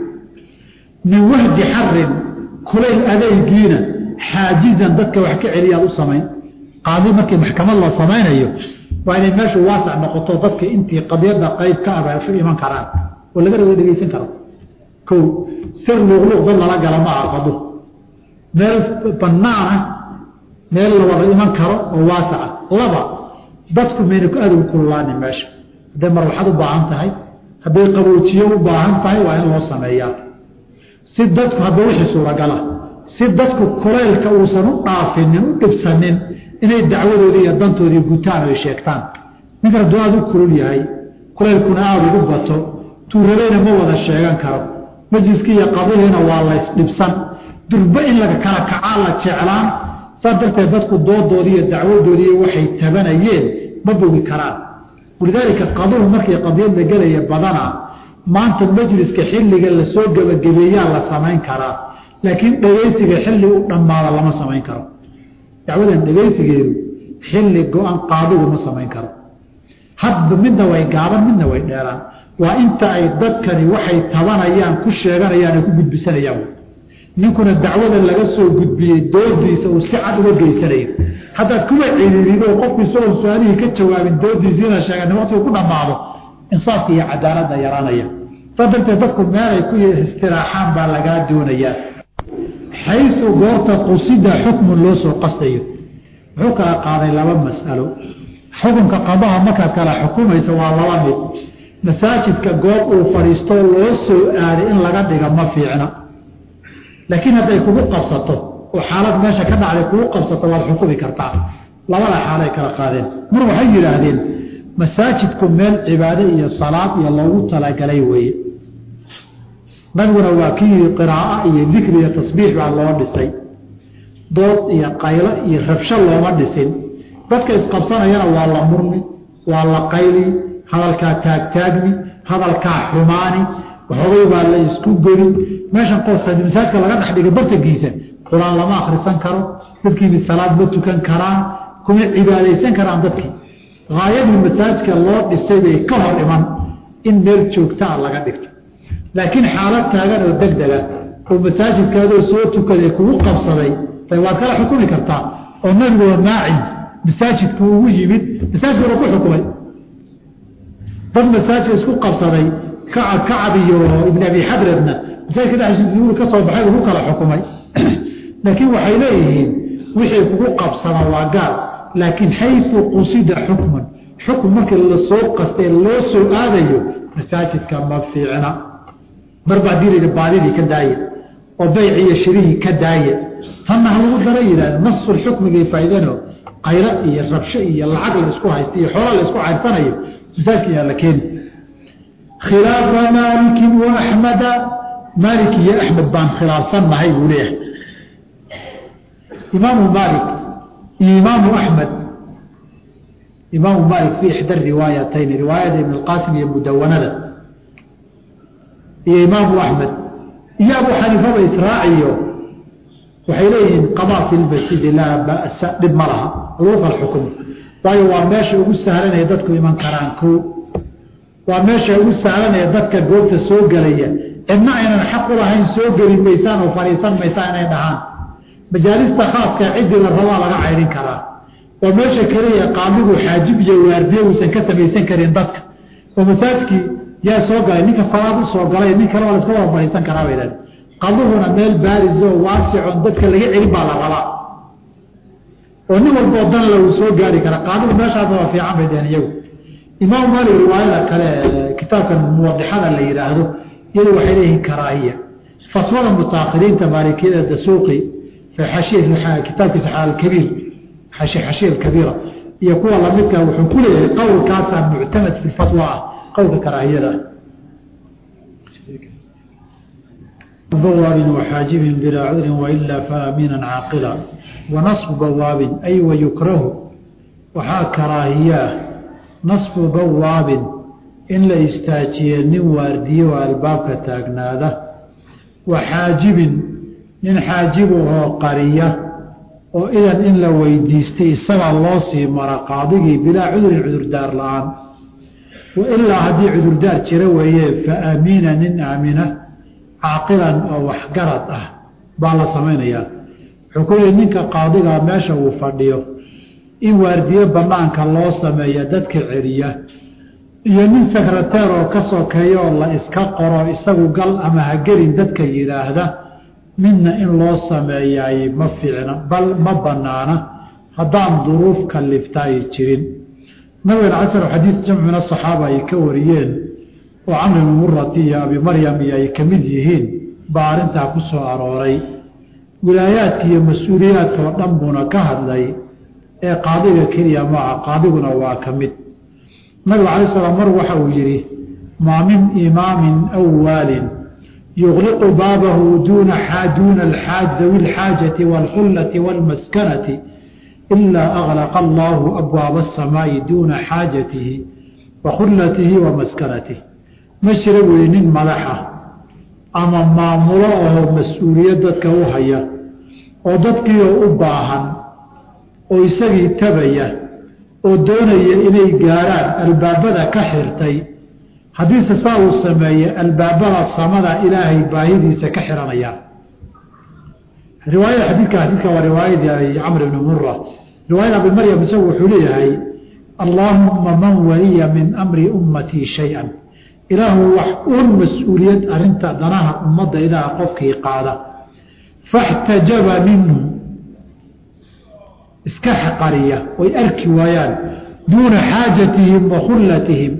min wahji xarin kulayl adeygiina xaajizan dadka wax ka celiyaad u samayn qaadi markii maxkamad la samaynayo waa inay meeshu waasac noqoto dadka intii qadyada qayb ka abaasho iman karaan oo laga raga dhegeysan karo ko sir luuqluuq dad lala gala ma aqado meel banaana meel la wada iman karo oo waasaca laba dadku mayna ku aad ugu kululaani meesha hadday marwaxad u baahan tahay hadday qaboojiyo u baahan tahay waa in loo sameeyaa si dadku hadda wixii suuragala si dadku kulaylka uusan u dhaafinin u dhibsanin inay dacwadoodii iyo dantoodii gutaan ay sheegtaan ninkan hadduu aada u kulul yahay kulaylkuna aada ugu bato tuurabayna ma wada sheegan karo majliskii iyo qadihiina waa laysdhibsan durba in laga kala kacaa la jeclaan saa darteed dadku doodoodii iyo dacwadoodii waxay tabanayeen ma bogi karaan walidaalika qaduhu markii qadiyad la gelaya badana maanta majliska xilliga lasoo gebagabeeyaa la samayn karaa laakiin dhegaysiga xilli u dhammaada lama samayn karo dacwadan dhegaysigeedu xilli go-an qaadigu ma samayn karo hadba midna way gaaban midna way dheeraan waa inta ay dadkani waxay tabanayaan ku sheeganayaan ay ku gudbisanayaan ninkuna dacwada laga soo gudbiyey doodiisa uu si cad uga geysanayo haddaad kuwa ciriirido qofku isagoon su-aalihii ka jawaabin doodiisiina sheegan waqtigu ku dhammaado insaafka iyo cadaaladda yaraanaya saa darteed dadku meelay ku istiraaxaan baa lagaa doonayaa xaysu goorta qusida xukmun loo soo qastayo wuxuu kala qaaday laba mas'alo xukunka qadaha markaad kala xukumaysa waa laba mid masaajidka goob uu fadhiisto loo soo aaday in laga dhiga ma fiicna laakiin hadday kugu qabsato oo xaalad meesha ka dhacday kugu qabsato waad xukumi kartaa labada xaalay kala qaadeen mar waxay yidhaahdeen masaajidku meel cibaado iyo salaad iyo loogu talagalay weeye nabiguna waa kii yii qiraaa iyo dikri iyo tasbiix baa loo dhisay dood iyo qaylo iyo rabsho looma dhisin dadka isqabsanayana waa la murmi waa la qayli hadalkaa taagtaagmi hadalkaa xumaani waxoogay baa la isku geli meeshan qosa masaajidka laga dhex dhigay bartankiisa qur-aan lama akhrisan karo dadkiini salaad ma tukan karaan kuma cibaadaysan karaan dadkii haayadii masaajidka loo dhisay bay ka hor iman in meel joogtaa laga dhigto laakiin xaalad taagan oo degdega oo masaajidkaadoo soo tukaday kugu qabsaday waad kala xukumi kartaa oo nabigoo maacis masaajidku ugu yimid masaajidkuna ku xukumay dad masaajidka isku qabsaday kacab kacab iyo ibn abi xadradna masaajidka dhexdiisa ka soo baxay lagu kala xukumay laakiin waxay leeyihiin wixii kugu qabsada waa gaal laakiin xayu qusida xukman xukm markii lasoo qastay loo soo aadayo masaajidka ma fiicna marba haddii la baadidii ka daaya oo bayci iyo shirihii ka daaya tanna ha lagu dara yidhahda nasul xukmigay faa'iidano qaylo iyo rabsho iyo lacag la isku haysta iyo xoola la isku cayrsanayo masaajidka yaa la keeni khilaafa maalikin wa axmeda maalik iyo axmed baan khilaafsannahay buu leeyahay imaamu maalik iyo imaamu axmed imaamu maalik fi ixda riwaayatayn riwaayada ibn اlqaasim iyo mudawanada iyo imaamu axmed iyo abu xaniifaba israaciyo waxay leeyihiin qadaa fi lmasjidi laa ba'sa dhib ma laha lagu kala xukumo waayo waa meesha ugu sahlanaya dadku iman karaan ko waa meesha ugu sahlanaya dadka goobta soo gelaya cidna aynan xaq u lahayn soo geli maysaan oo fadhiisan maysaan inay dhahaan majaalista khaaska ciddii la rabaa laga caydhin karaa waa meesha keliya qaadigu xaajib iyo waardiye uusan ka samaysan karin dadka oo masaajkii yaa soo galay ninka salaad u soo galay nin kale waa la iska wada fadhiisan karaa bay dhahen qaduhuna meel baariso waasicon dadka laga celin baa la rabaa oo nin walboo danla uu soo gaari kara qaadigu meeshaas waa fiican bay dheheen iyagu imaamu maalik riwaayada kale kitaabkan muwadixada la yidhaahdo iyadu waxay leeyihiin karaahiya fatwada mutaakiriinta maalikiyada dasuuqi kitaabkiisa alkabiir xashiya alkabiira iyo kuwa lamidka wuxuu ku leeyahay qowlkaasaa muctamad fi fatwa ah qowlka karaahiyada bawaabin waxaajibin bilaa cudrin wailaa faaminan caaqila wanasbu bawaabin ay wayukrahu waxaa karaahiyaa nasbu bawaabin in la istaajiye nin waardiye oo albaabka taagnaada waxaajibin nin xaajib ahoo qariya oo idan in la weydiistay isagaa loo sii mara qaadigii bilaa cudurin cudurdaar la-aan wa ilaa haddii cudurdaar jira weeye fa aamiina nin aamina caaqilan oo waxgarad ah baa la samaynayaa wuxuu ku yihi ninka qaadigaa meesha uu fadhiyo in waardiye banaanka loo sameeya dadka celiya iyo nin sekreteer oo ka sokeeya oo la iska qoro isagu gal ama hagelin dadka yidhaahda midna in loo sameeyaay ma fiicna bal ma banaana haddaan duruuf kalifta ay jirin nabigan casar xadiid jamcuna asaxaaba ay ka wariyeen oo camri bn murati iyo abi maryam iyo ay ka mid yihiin baa arrintaa ku soo arooray wilaayaadka iyo mas-uuliyaadka oo dhan buuna ka hadlay ee qaadiga keliya maaha qaadiguna waa ka mid nabiga calay slam mar waxa uu yidhi maa min imaamin aw waalin yuqliqu baabahu duuna duuna dawi alxaajati waalkhullati waalmaskanati ilaa aglaqa allaahu abwaaba asamaa'i duuna xaajatihi wa khullatihi wa maskanatihi ma jira weeye nin madaxa ama maamulo oo mas-uuliyad dadka u haya oo dadkiioo u baahan oo isagii tabaya oo doonaya inay gaarhaan albaabada ka xirtay haddiise saa uu sameeye albaabada samada ilaahay baahidiisa ka xiranayaan riwaayada xadiidka xadiidka waa riwaayadii camr ibni mura riwaayada abi maryam isagu wuxuu leeyahay allaahumma man waliya min amri ummatii shay-an ilaahu wax uun mas-uuliyad arinta danaha ummadda ilaaha qofkii qaada faxtajaba minhu iska xaqariya oy arki waayaan duuna xaajatihim wa khullatihim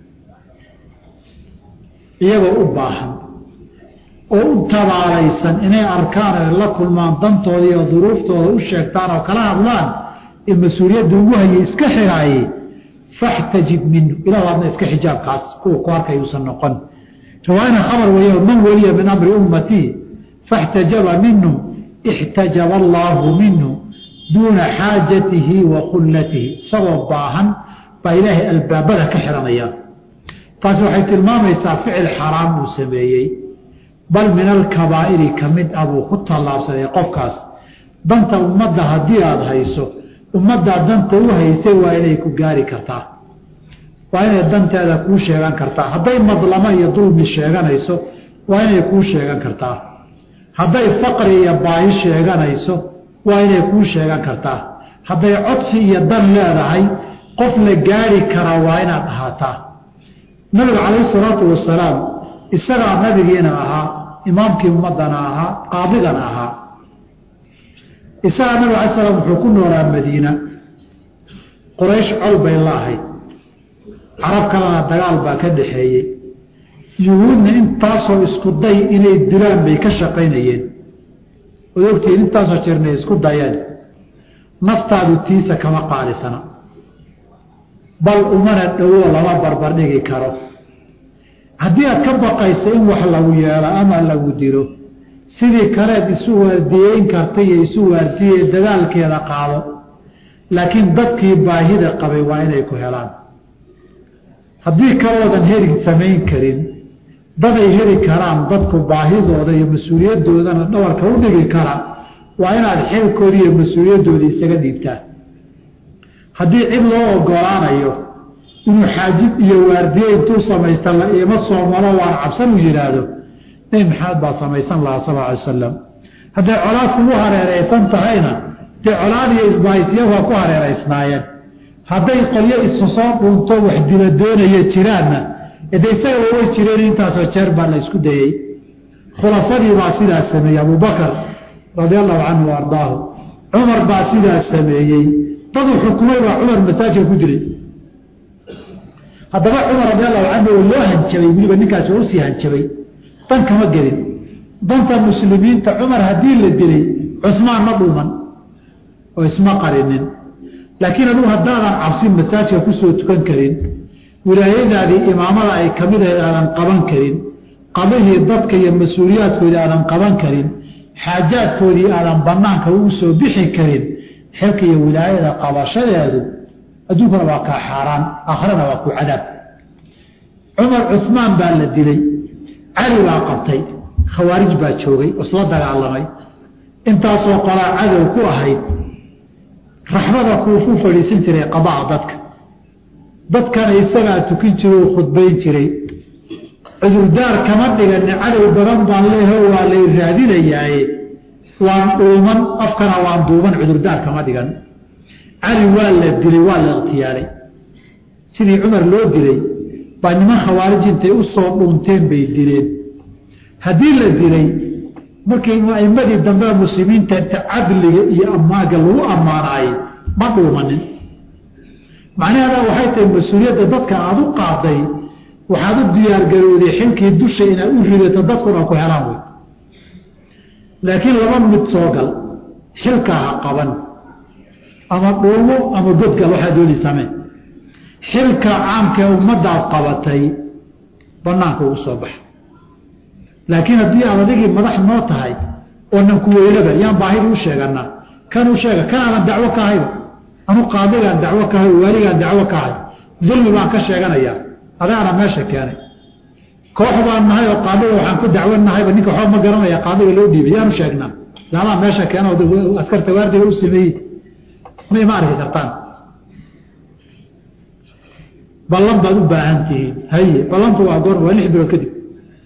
iyagoo u baahan oo u tabaalaysan inay arkaan ay la kulmaan dantooda iyo duruuftooda u sheegtaan oo kala hadlaan ee mas-uuliyadda ugu hayay iska xiraayey faxtajib minhu ilahu adna iska xijaabkaas kuwa ku arkay uusan noqon riwaayana khabar weeya man weliya min amri ummatii faxtajaba minhu ixtajaba allaahu minhu duuna xaajatihi wa khullatihi isagoo baahan baa ilaahay albaabada ka xiranaya taasi waxay tilmaamaysaa ficil xaraam uu sameeyey bal min alkabaa'iri ka mid ah buu ku tallaabsaday qofkaas danta ummadda haddii aada hayso ummaddaa danta u haysay waa inay ku gaari kartaa waa inay danteeda kuu sheegan kartaa hadday madlamo iyo dulmi sheeganayso waa inay kuu sheegan kartaa hadday faqri iyo baahi sheeganayso waa inay kuu sheegan kartaa hadday codsi iyo dan leedahay qof la gaari karaa waa inaad ahaataa nabiga calayhi salaatu wasalaam isagaa nabigiina ahaa imaamkii ummaddana ahaa qaadigana ahaa isagaa nabig alay slam wuxuu ku noolaa madiina quraysh col bay la ahayd carab kalena dagaal baa ka dhaxeeyey yuhuudna intaasoo isku day inay dilaan bay ka shaqaynayeen ood ogtihiin intaasoo jirnay isku dayeen naftaadu tiisa kama qaalisana bal umana dhowoo lama barbardhigi karo haddii aad ka baqayso in wax lagu yeelo ama lagu dilo sidii kaleed isu waardiyeyn karta iyo isu waarsiiye dadaalkeeda qaado laakiin dadkii baahida qabay waa inay ku helaan haddii kaloodan heri samayn karin daday heli karaan dadku baahidooda iyo mas-uuliyadoodana dhawarka u dhigi kara waa inaad xeelkoodii iyo mas-uuliyadooda isaga dhiibtaan haddii cid loo ogolaanayo inuu xaajib iyo waardiye intuu samaysta la iima soo malo waan cabsan uu yidhaahdo nebi maxamed baa samaysan lahaa sal alay wasalam hadday colaad kugu hareeraysan tahayna dee colaad iyo isbahaysya waa ku hareeraysnaayeen hadday qolyo isu soo dhuunto wax dila doonaya jiraanna de isagaba way jireen intaasoo jeer baa la isku dayey khulafadii baa sidaas sameeyey abubakar radia allahu canhu wa ardaahu cumar baa sidaas sameeyey daduu xukumay baa cumar masaajidka ku jiray haddaba cumar radi allahu canhu oo loo hanjabay weliba ninkaasi waa usii hanjabay dan kama gelin danta muslimiinta cumar haddii la dilay cusmaan ma dhuuman oo isma qarinin laakiin adugu haddaadan cabsi masaajidka kusoo tukan karin wilaayadaadii imaamada ay ka mid ahayd aadan qaban karin qadihii dadka iyo mas-uuliyaadkoodii aadan qaban karin xaajaadkoodii aadan banaanka ugu soo bixi karin xilka iyo wilaayada qabashadeedu adduunkana waa kaa xaaraan aakhirana waa ku cadaab cumar cusmaan baa la dilay cali baa qabtay khawaarij baa joogay isla dagaalamay intaasoo qolaa cadow ku ahayd raxmada kuufu fadhiisan jiray qabaca dadka dadkana isagaa tukin jira oo khudbayn jiray cudurdaar kama dhigani cadow badan baan leeho waa lay raadinayaaye waan dhuuman afkana waan duuban cudurdaar kama dhigan cali waa la dilay waa la ikhtiyaalay sidii cumar loo dilay baa niman khawaarij intay u soo dhuunteen bay dileen haddii la dilay markii aimadii dambe muslimiinta inta cadliga iyo ammaaga lagu ammaanaayey ma dhuumanin macnaheeda waxay tahay mas-uuliyadda dadka aada u qaaday waxaad u diyaargarooday xilkii dusha inaad u ridato dadkuna ku helaan wey laakiin laba mid soo gal xilkaa ha qaban ama dhuumo ama godgal waxaa dooni samee xilka caamkaee ummadaad qabatay banaanka ugu soo baxa laakiin haddii aad adigii madax noo tahay oonan ku weynaba yaan baahida u sheeganaa kan u sheega kan aanan dacwo ka ahayba anu qaadigaan dacwo ka ahay waaligaan dacwo ka ahay dulmi baan ka sheeganayaa adaana meesha keenay koox baan nahay oo qaadiga waxaan ku dacwo nahayba ninka waxba ma garanaya qaadiga loo dhiibay yaanu sheegnaa laadaa meesha keena askarta waardiga u sameeyey may ma arki kartaan ballan baad u baahan tihiin haye ballantu waa goor waa lix bilood kadib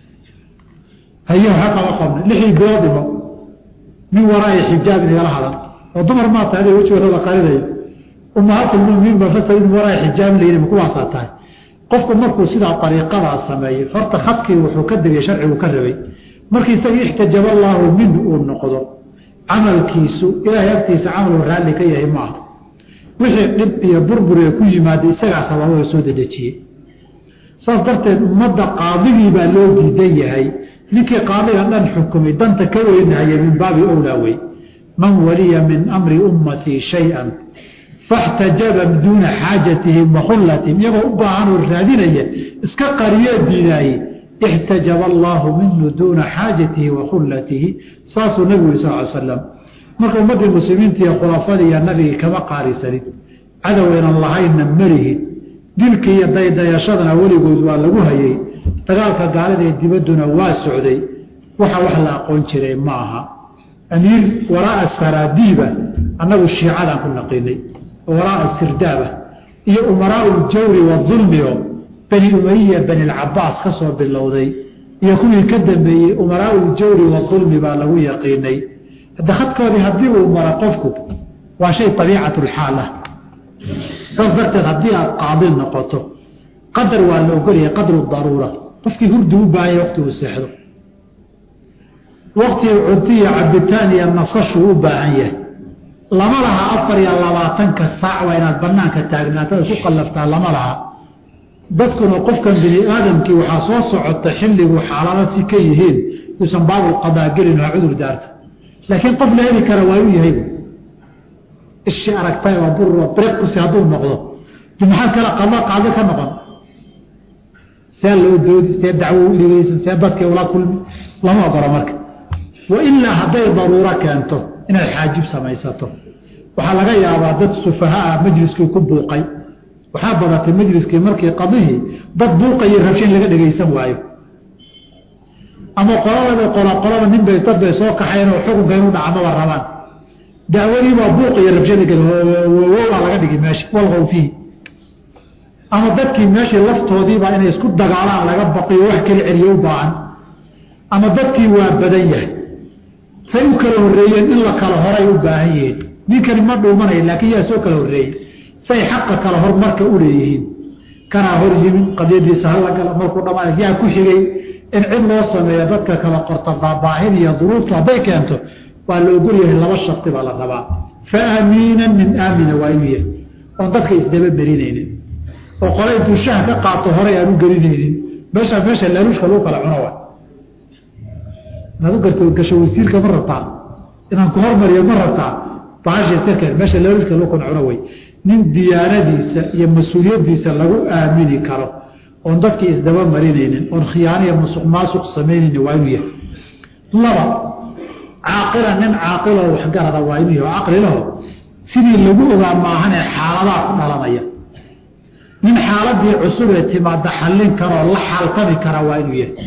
haye waxa qaba qabna lixdii bilood dhimo min waraai xijaab inagala hadan oo dumar maa tahay aday wejigooda qarinaya ummahaatulmuminiin ba fasal in waraai xijaab la yidhi kuwaasaa tahay qofku markuu sidaa ariiqadaa sameeyo horta khadkii wuxuu ka degay sharcigu ka rabay markii isagii ixtajaba allaahu minhu uu noqdo camalkiisu ilaahay agtiisa camaluu raalli ka yahay maaha wixii dhib iyo burburiga ku yimaada isagaa sababada soo dedejiyey saas darteed ummadda qaadigii baa loo diidan yahay ninkii qaadiga dhan xukumay danta ka weynahaya min baabi owlaa wey man waliya min amri ummatii shay-an faxtajaba duuna xaajatihim wa khullatihim iyagoo u baahan oo raadinaya iska qariyee diidaaye ixtajaba allaahu minhu duuna xaajatihi wa khullatihi saasuu nabigu yiri sal l slam marka ummaddii muslimiinta iyo khulafadii iyo nabigii kama qaarisanin cadowaynan lahaynna malihid dilkii iyo daydayashadana weligood waa lagu hayay dagaalka gaalida ee dibadduna waa socday waxa wax la aqoon jiray ma aha amiir waraaa saraadiiba annagu shiicadaan ku naqiinay waraaa sirdaaba iyo umaraau ljawri waulmio bani umaya bani lcabaas ka soo bilowday iyo kuwii ka dambeeyey umaraau ljawri waulmi baa lagu yaqiinay hadda khadkoodii haddii uu mara qofku waa shay abiicatulxaal ah saas darteed haddii aad qaadil noqoto qadar waa la ogolyahay qadru daruura qofkii hurdi u baahanya waqti uu seexdo waqtigii cunti iyo cabitaan iyo nasashuu u baahan yahay lama laha afar iyo labaatanka saac waa inaad banaanka taagnaatada ku qallaftaa lama laha dadkuna qofkan bini aadamkii waxaa soo socota xilligu xaalado si ka yihiin uusan baabulqadaa gelin waa cudur daarta laakiin qof la heli kara waa u yahay ishi aragtay waa bur breqkusi hadduu noqdo maxaa kale qada qaado ka noqon see loo doodi see dacwo u dhigaysan see dadkii ula kulmi lama ogolo marka wa ilaa hadday daruuro keento inaad xaajib samaysato waxaa laga yaabaa dad sufahaa majliskii ku buuqay waxaa badatay majliskii markii qadihii dad buuqayo rabshin laga dhegaysan waayo ama qolababa qola qolaba nin bay dad bay soo kaxayn oo xukunka inuu dhacmaba rabaan dacwadii baa buuq iyo rabshada gawowaa laga dhigi meesha walqow fiihi ama dadkii meeshii laftoodiibaa inay isku dagaalaan laga baqiyo wax kala celiyo u baahan ama dadkii waa badan yahay say u kala horreeyeen in la kala horay u baahan yihiin ninkani ma dhuumanaya laakiin yaa soo kala horreeyey say xaqa kala hormarka u leeyihiin kanaa hor yimin qadiyadiisa hala gala markuu dhammaan yaa ku xigay in cid loo sameeyo dadka kala qorta baabaahin iyo duruuftu hadday keento waa la ogol yahay laba sharti baa la rabaa fa aamiinan min aamina waa inuu yahay oon dadka isdaba berinaynin oo qole intuu shaha ka qaato horay aan u gelinaynin meeshaa meesha laaluushka lagu kala cuno wa inaad u garto gasho wasiirka ma rabtaa inaan ku hormariyo ma rabtaa bahasha sakeen meesha laaluushka lagu kala cuno way nin diyaanadiisa iyo mas-uuliyaddiisa lagu aamini karo oon dadkii isdaba marinaynin oon khiyaaniya musuq maasuq samaynaynin waa inuu yahay laba caaqila nin caaqiloo waxgarada waa inuu yahay caqlilaho sidii lagu ogaa maahanee xaaladaha ku dhalanaya nin xaaladii cusub ee timaada xallin karoo la xaaltami kara waa inuu yahay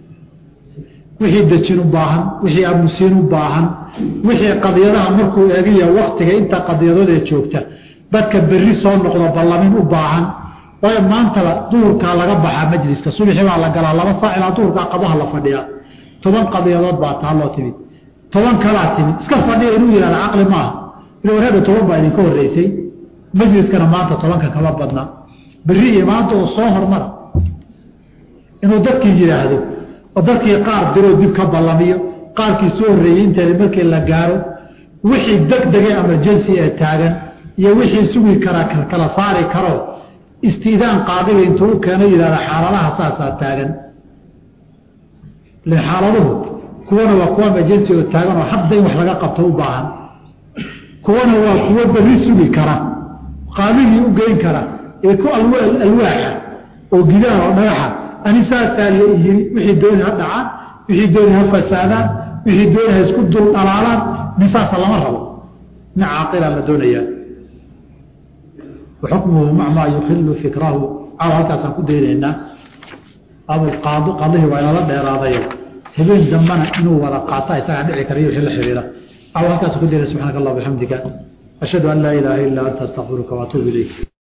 wixii dejin u baahan wixii amusiin u baahan wixii qadiyadaha markuu eegiyo waktiga inta qadiyadoodee joogta dadka berri soo noqdo ballamin u baahan waayo maantaba duhurkaa laga baxaa majliska subaxii baa la galaa laba saac ilaa duhurkaa qadaha la fadhiyaa toban qadiyadood baa taaloo timid toban kalaa timid iska fadhiya inuu yihahda caqli maaha ila wareega toban baa idinka horreysay majliskana maanta tobanka kama badna berri iyo maanta oo soo hormara inuu dadkii yidhaahdo oo dadkii qaar diroo dib ka ballamiyo qaarkii soo horreeyey inteeda markii la gaaro wixii degdege emergency ee taagan iyo wixii sugi karaa kala saari karo istiidaan qaadiga intuu u keeno yidhahda xaaladaha saasaa taagan le xaaladuhu kuwana waa kuwa emergency oo taagan oo hadda in wax laga qabto u baahan kuwana waa kuwo berri sugi kara qaadigii u geyn kara ee ku alwaaxa oo gidaha oo dhagaxa ani saasaa la yiri wixii dooni ha dhacaan wixii dooni ha fasaadaan wixii dooni ha isku dul dhalaalaan nin saasa lama rabo nin caaqilaa la doonayaa waxukmuhu mac maa yukhilu fikrahu caawa halkaasaan ku daynaynaa abulqaadi qadihii waa inala dheeraadayo habeen dambana inuu wada qaata isagaa dhici kara iyo wixii la xiriira caawa halkaasaan ku daynaya subxaanaka allah bixamdika ashhadu an laa ilaaha illa anta astaqfiruka waatuubu ilayk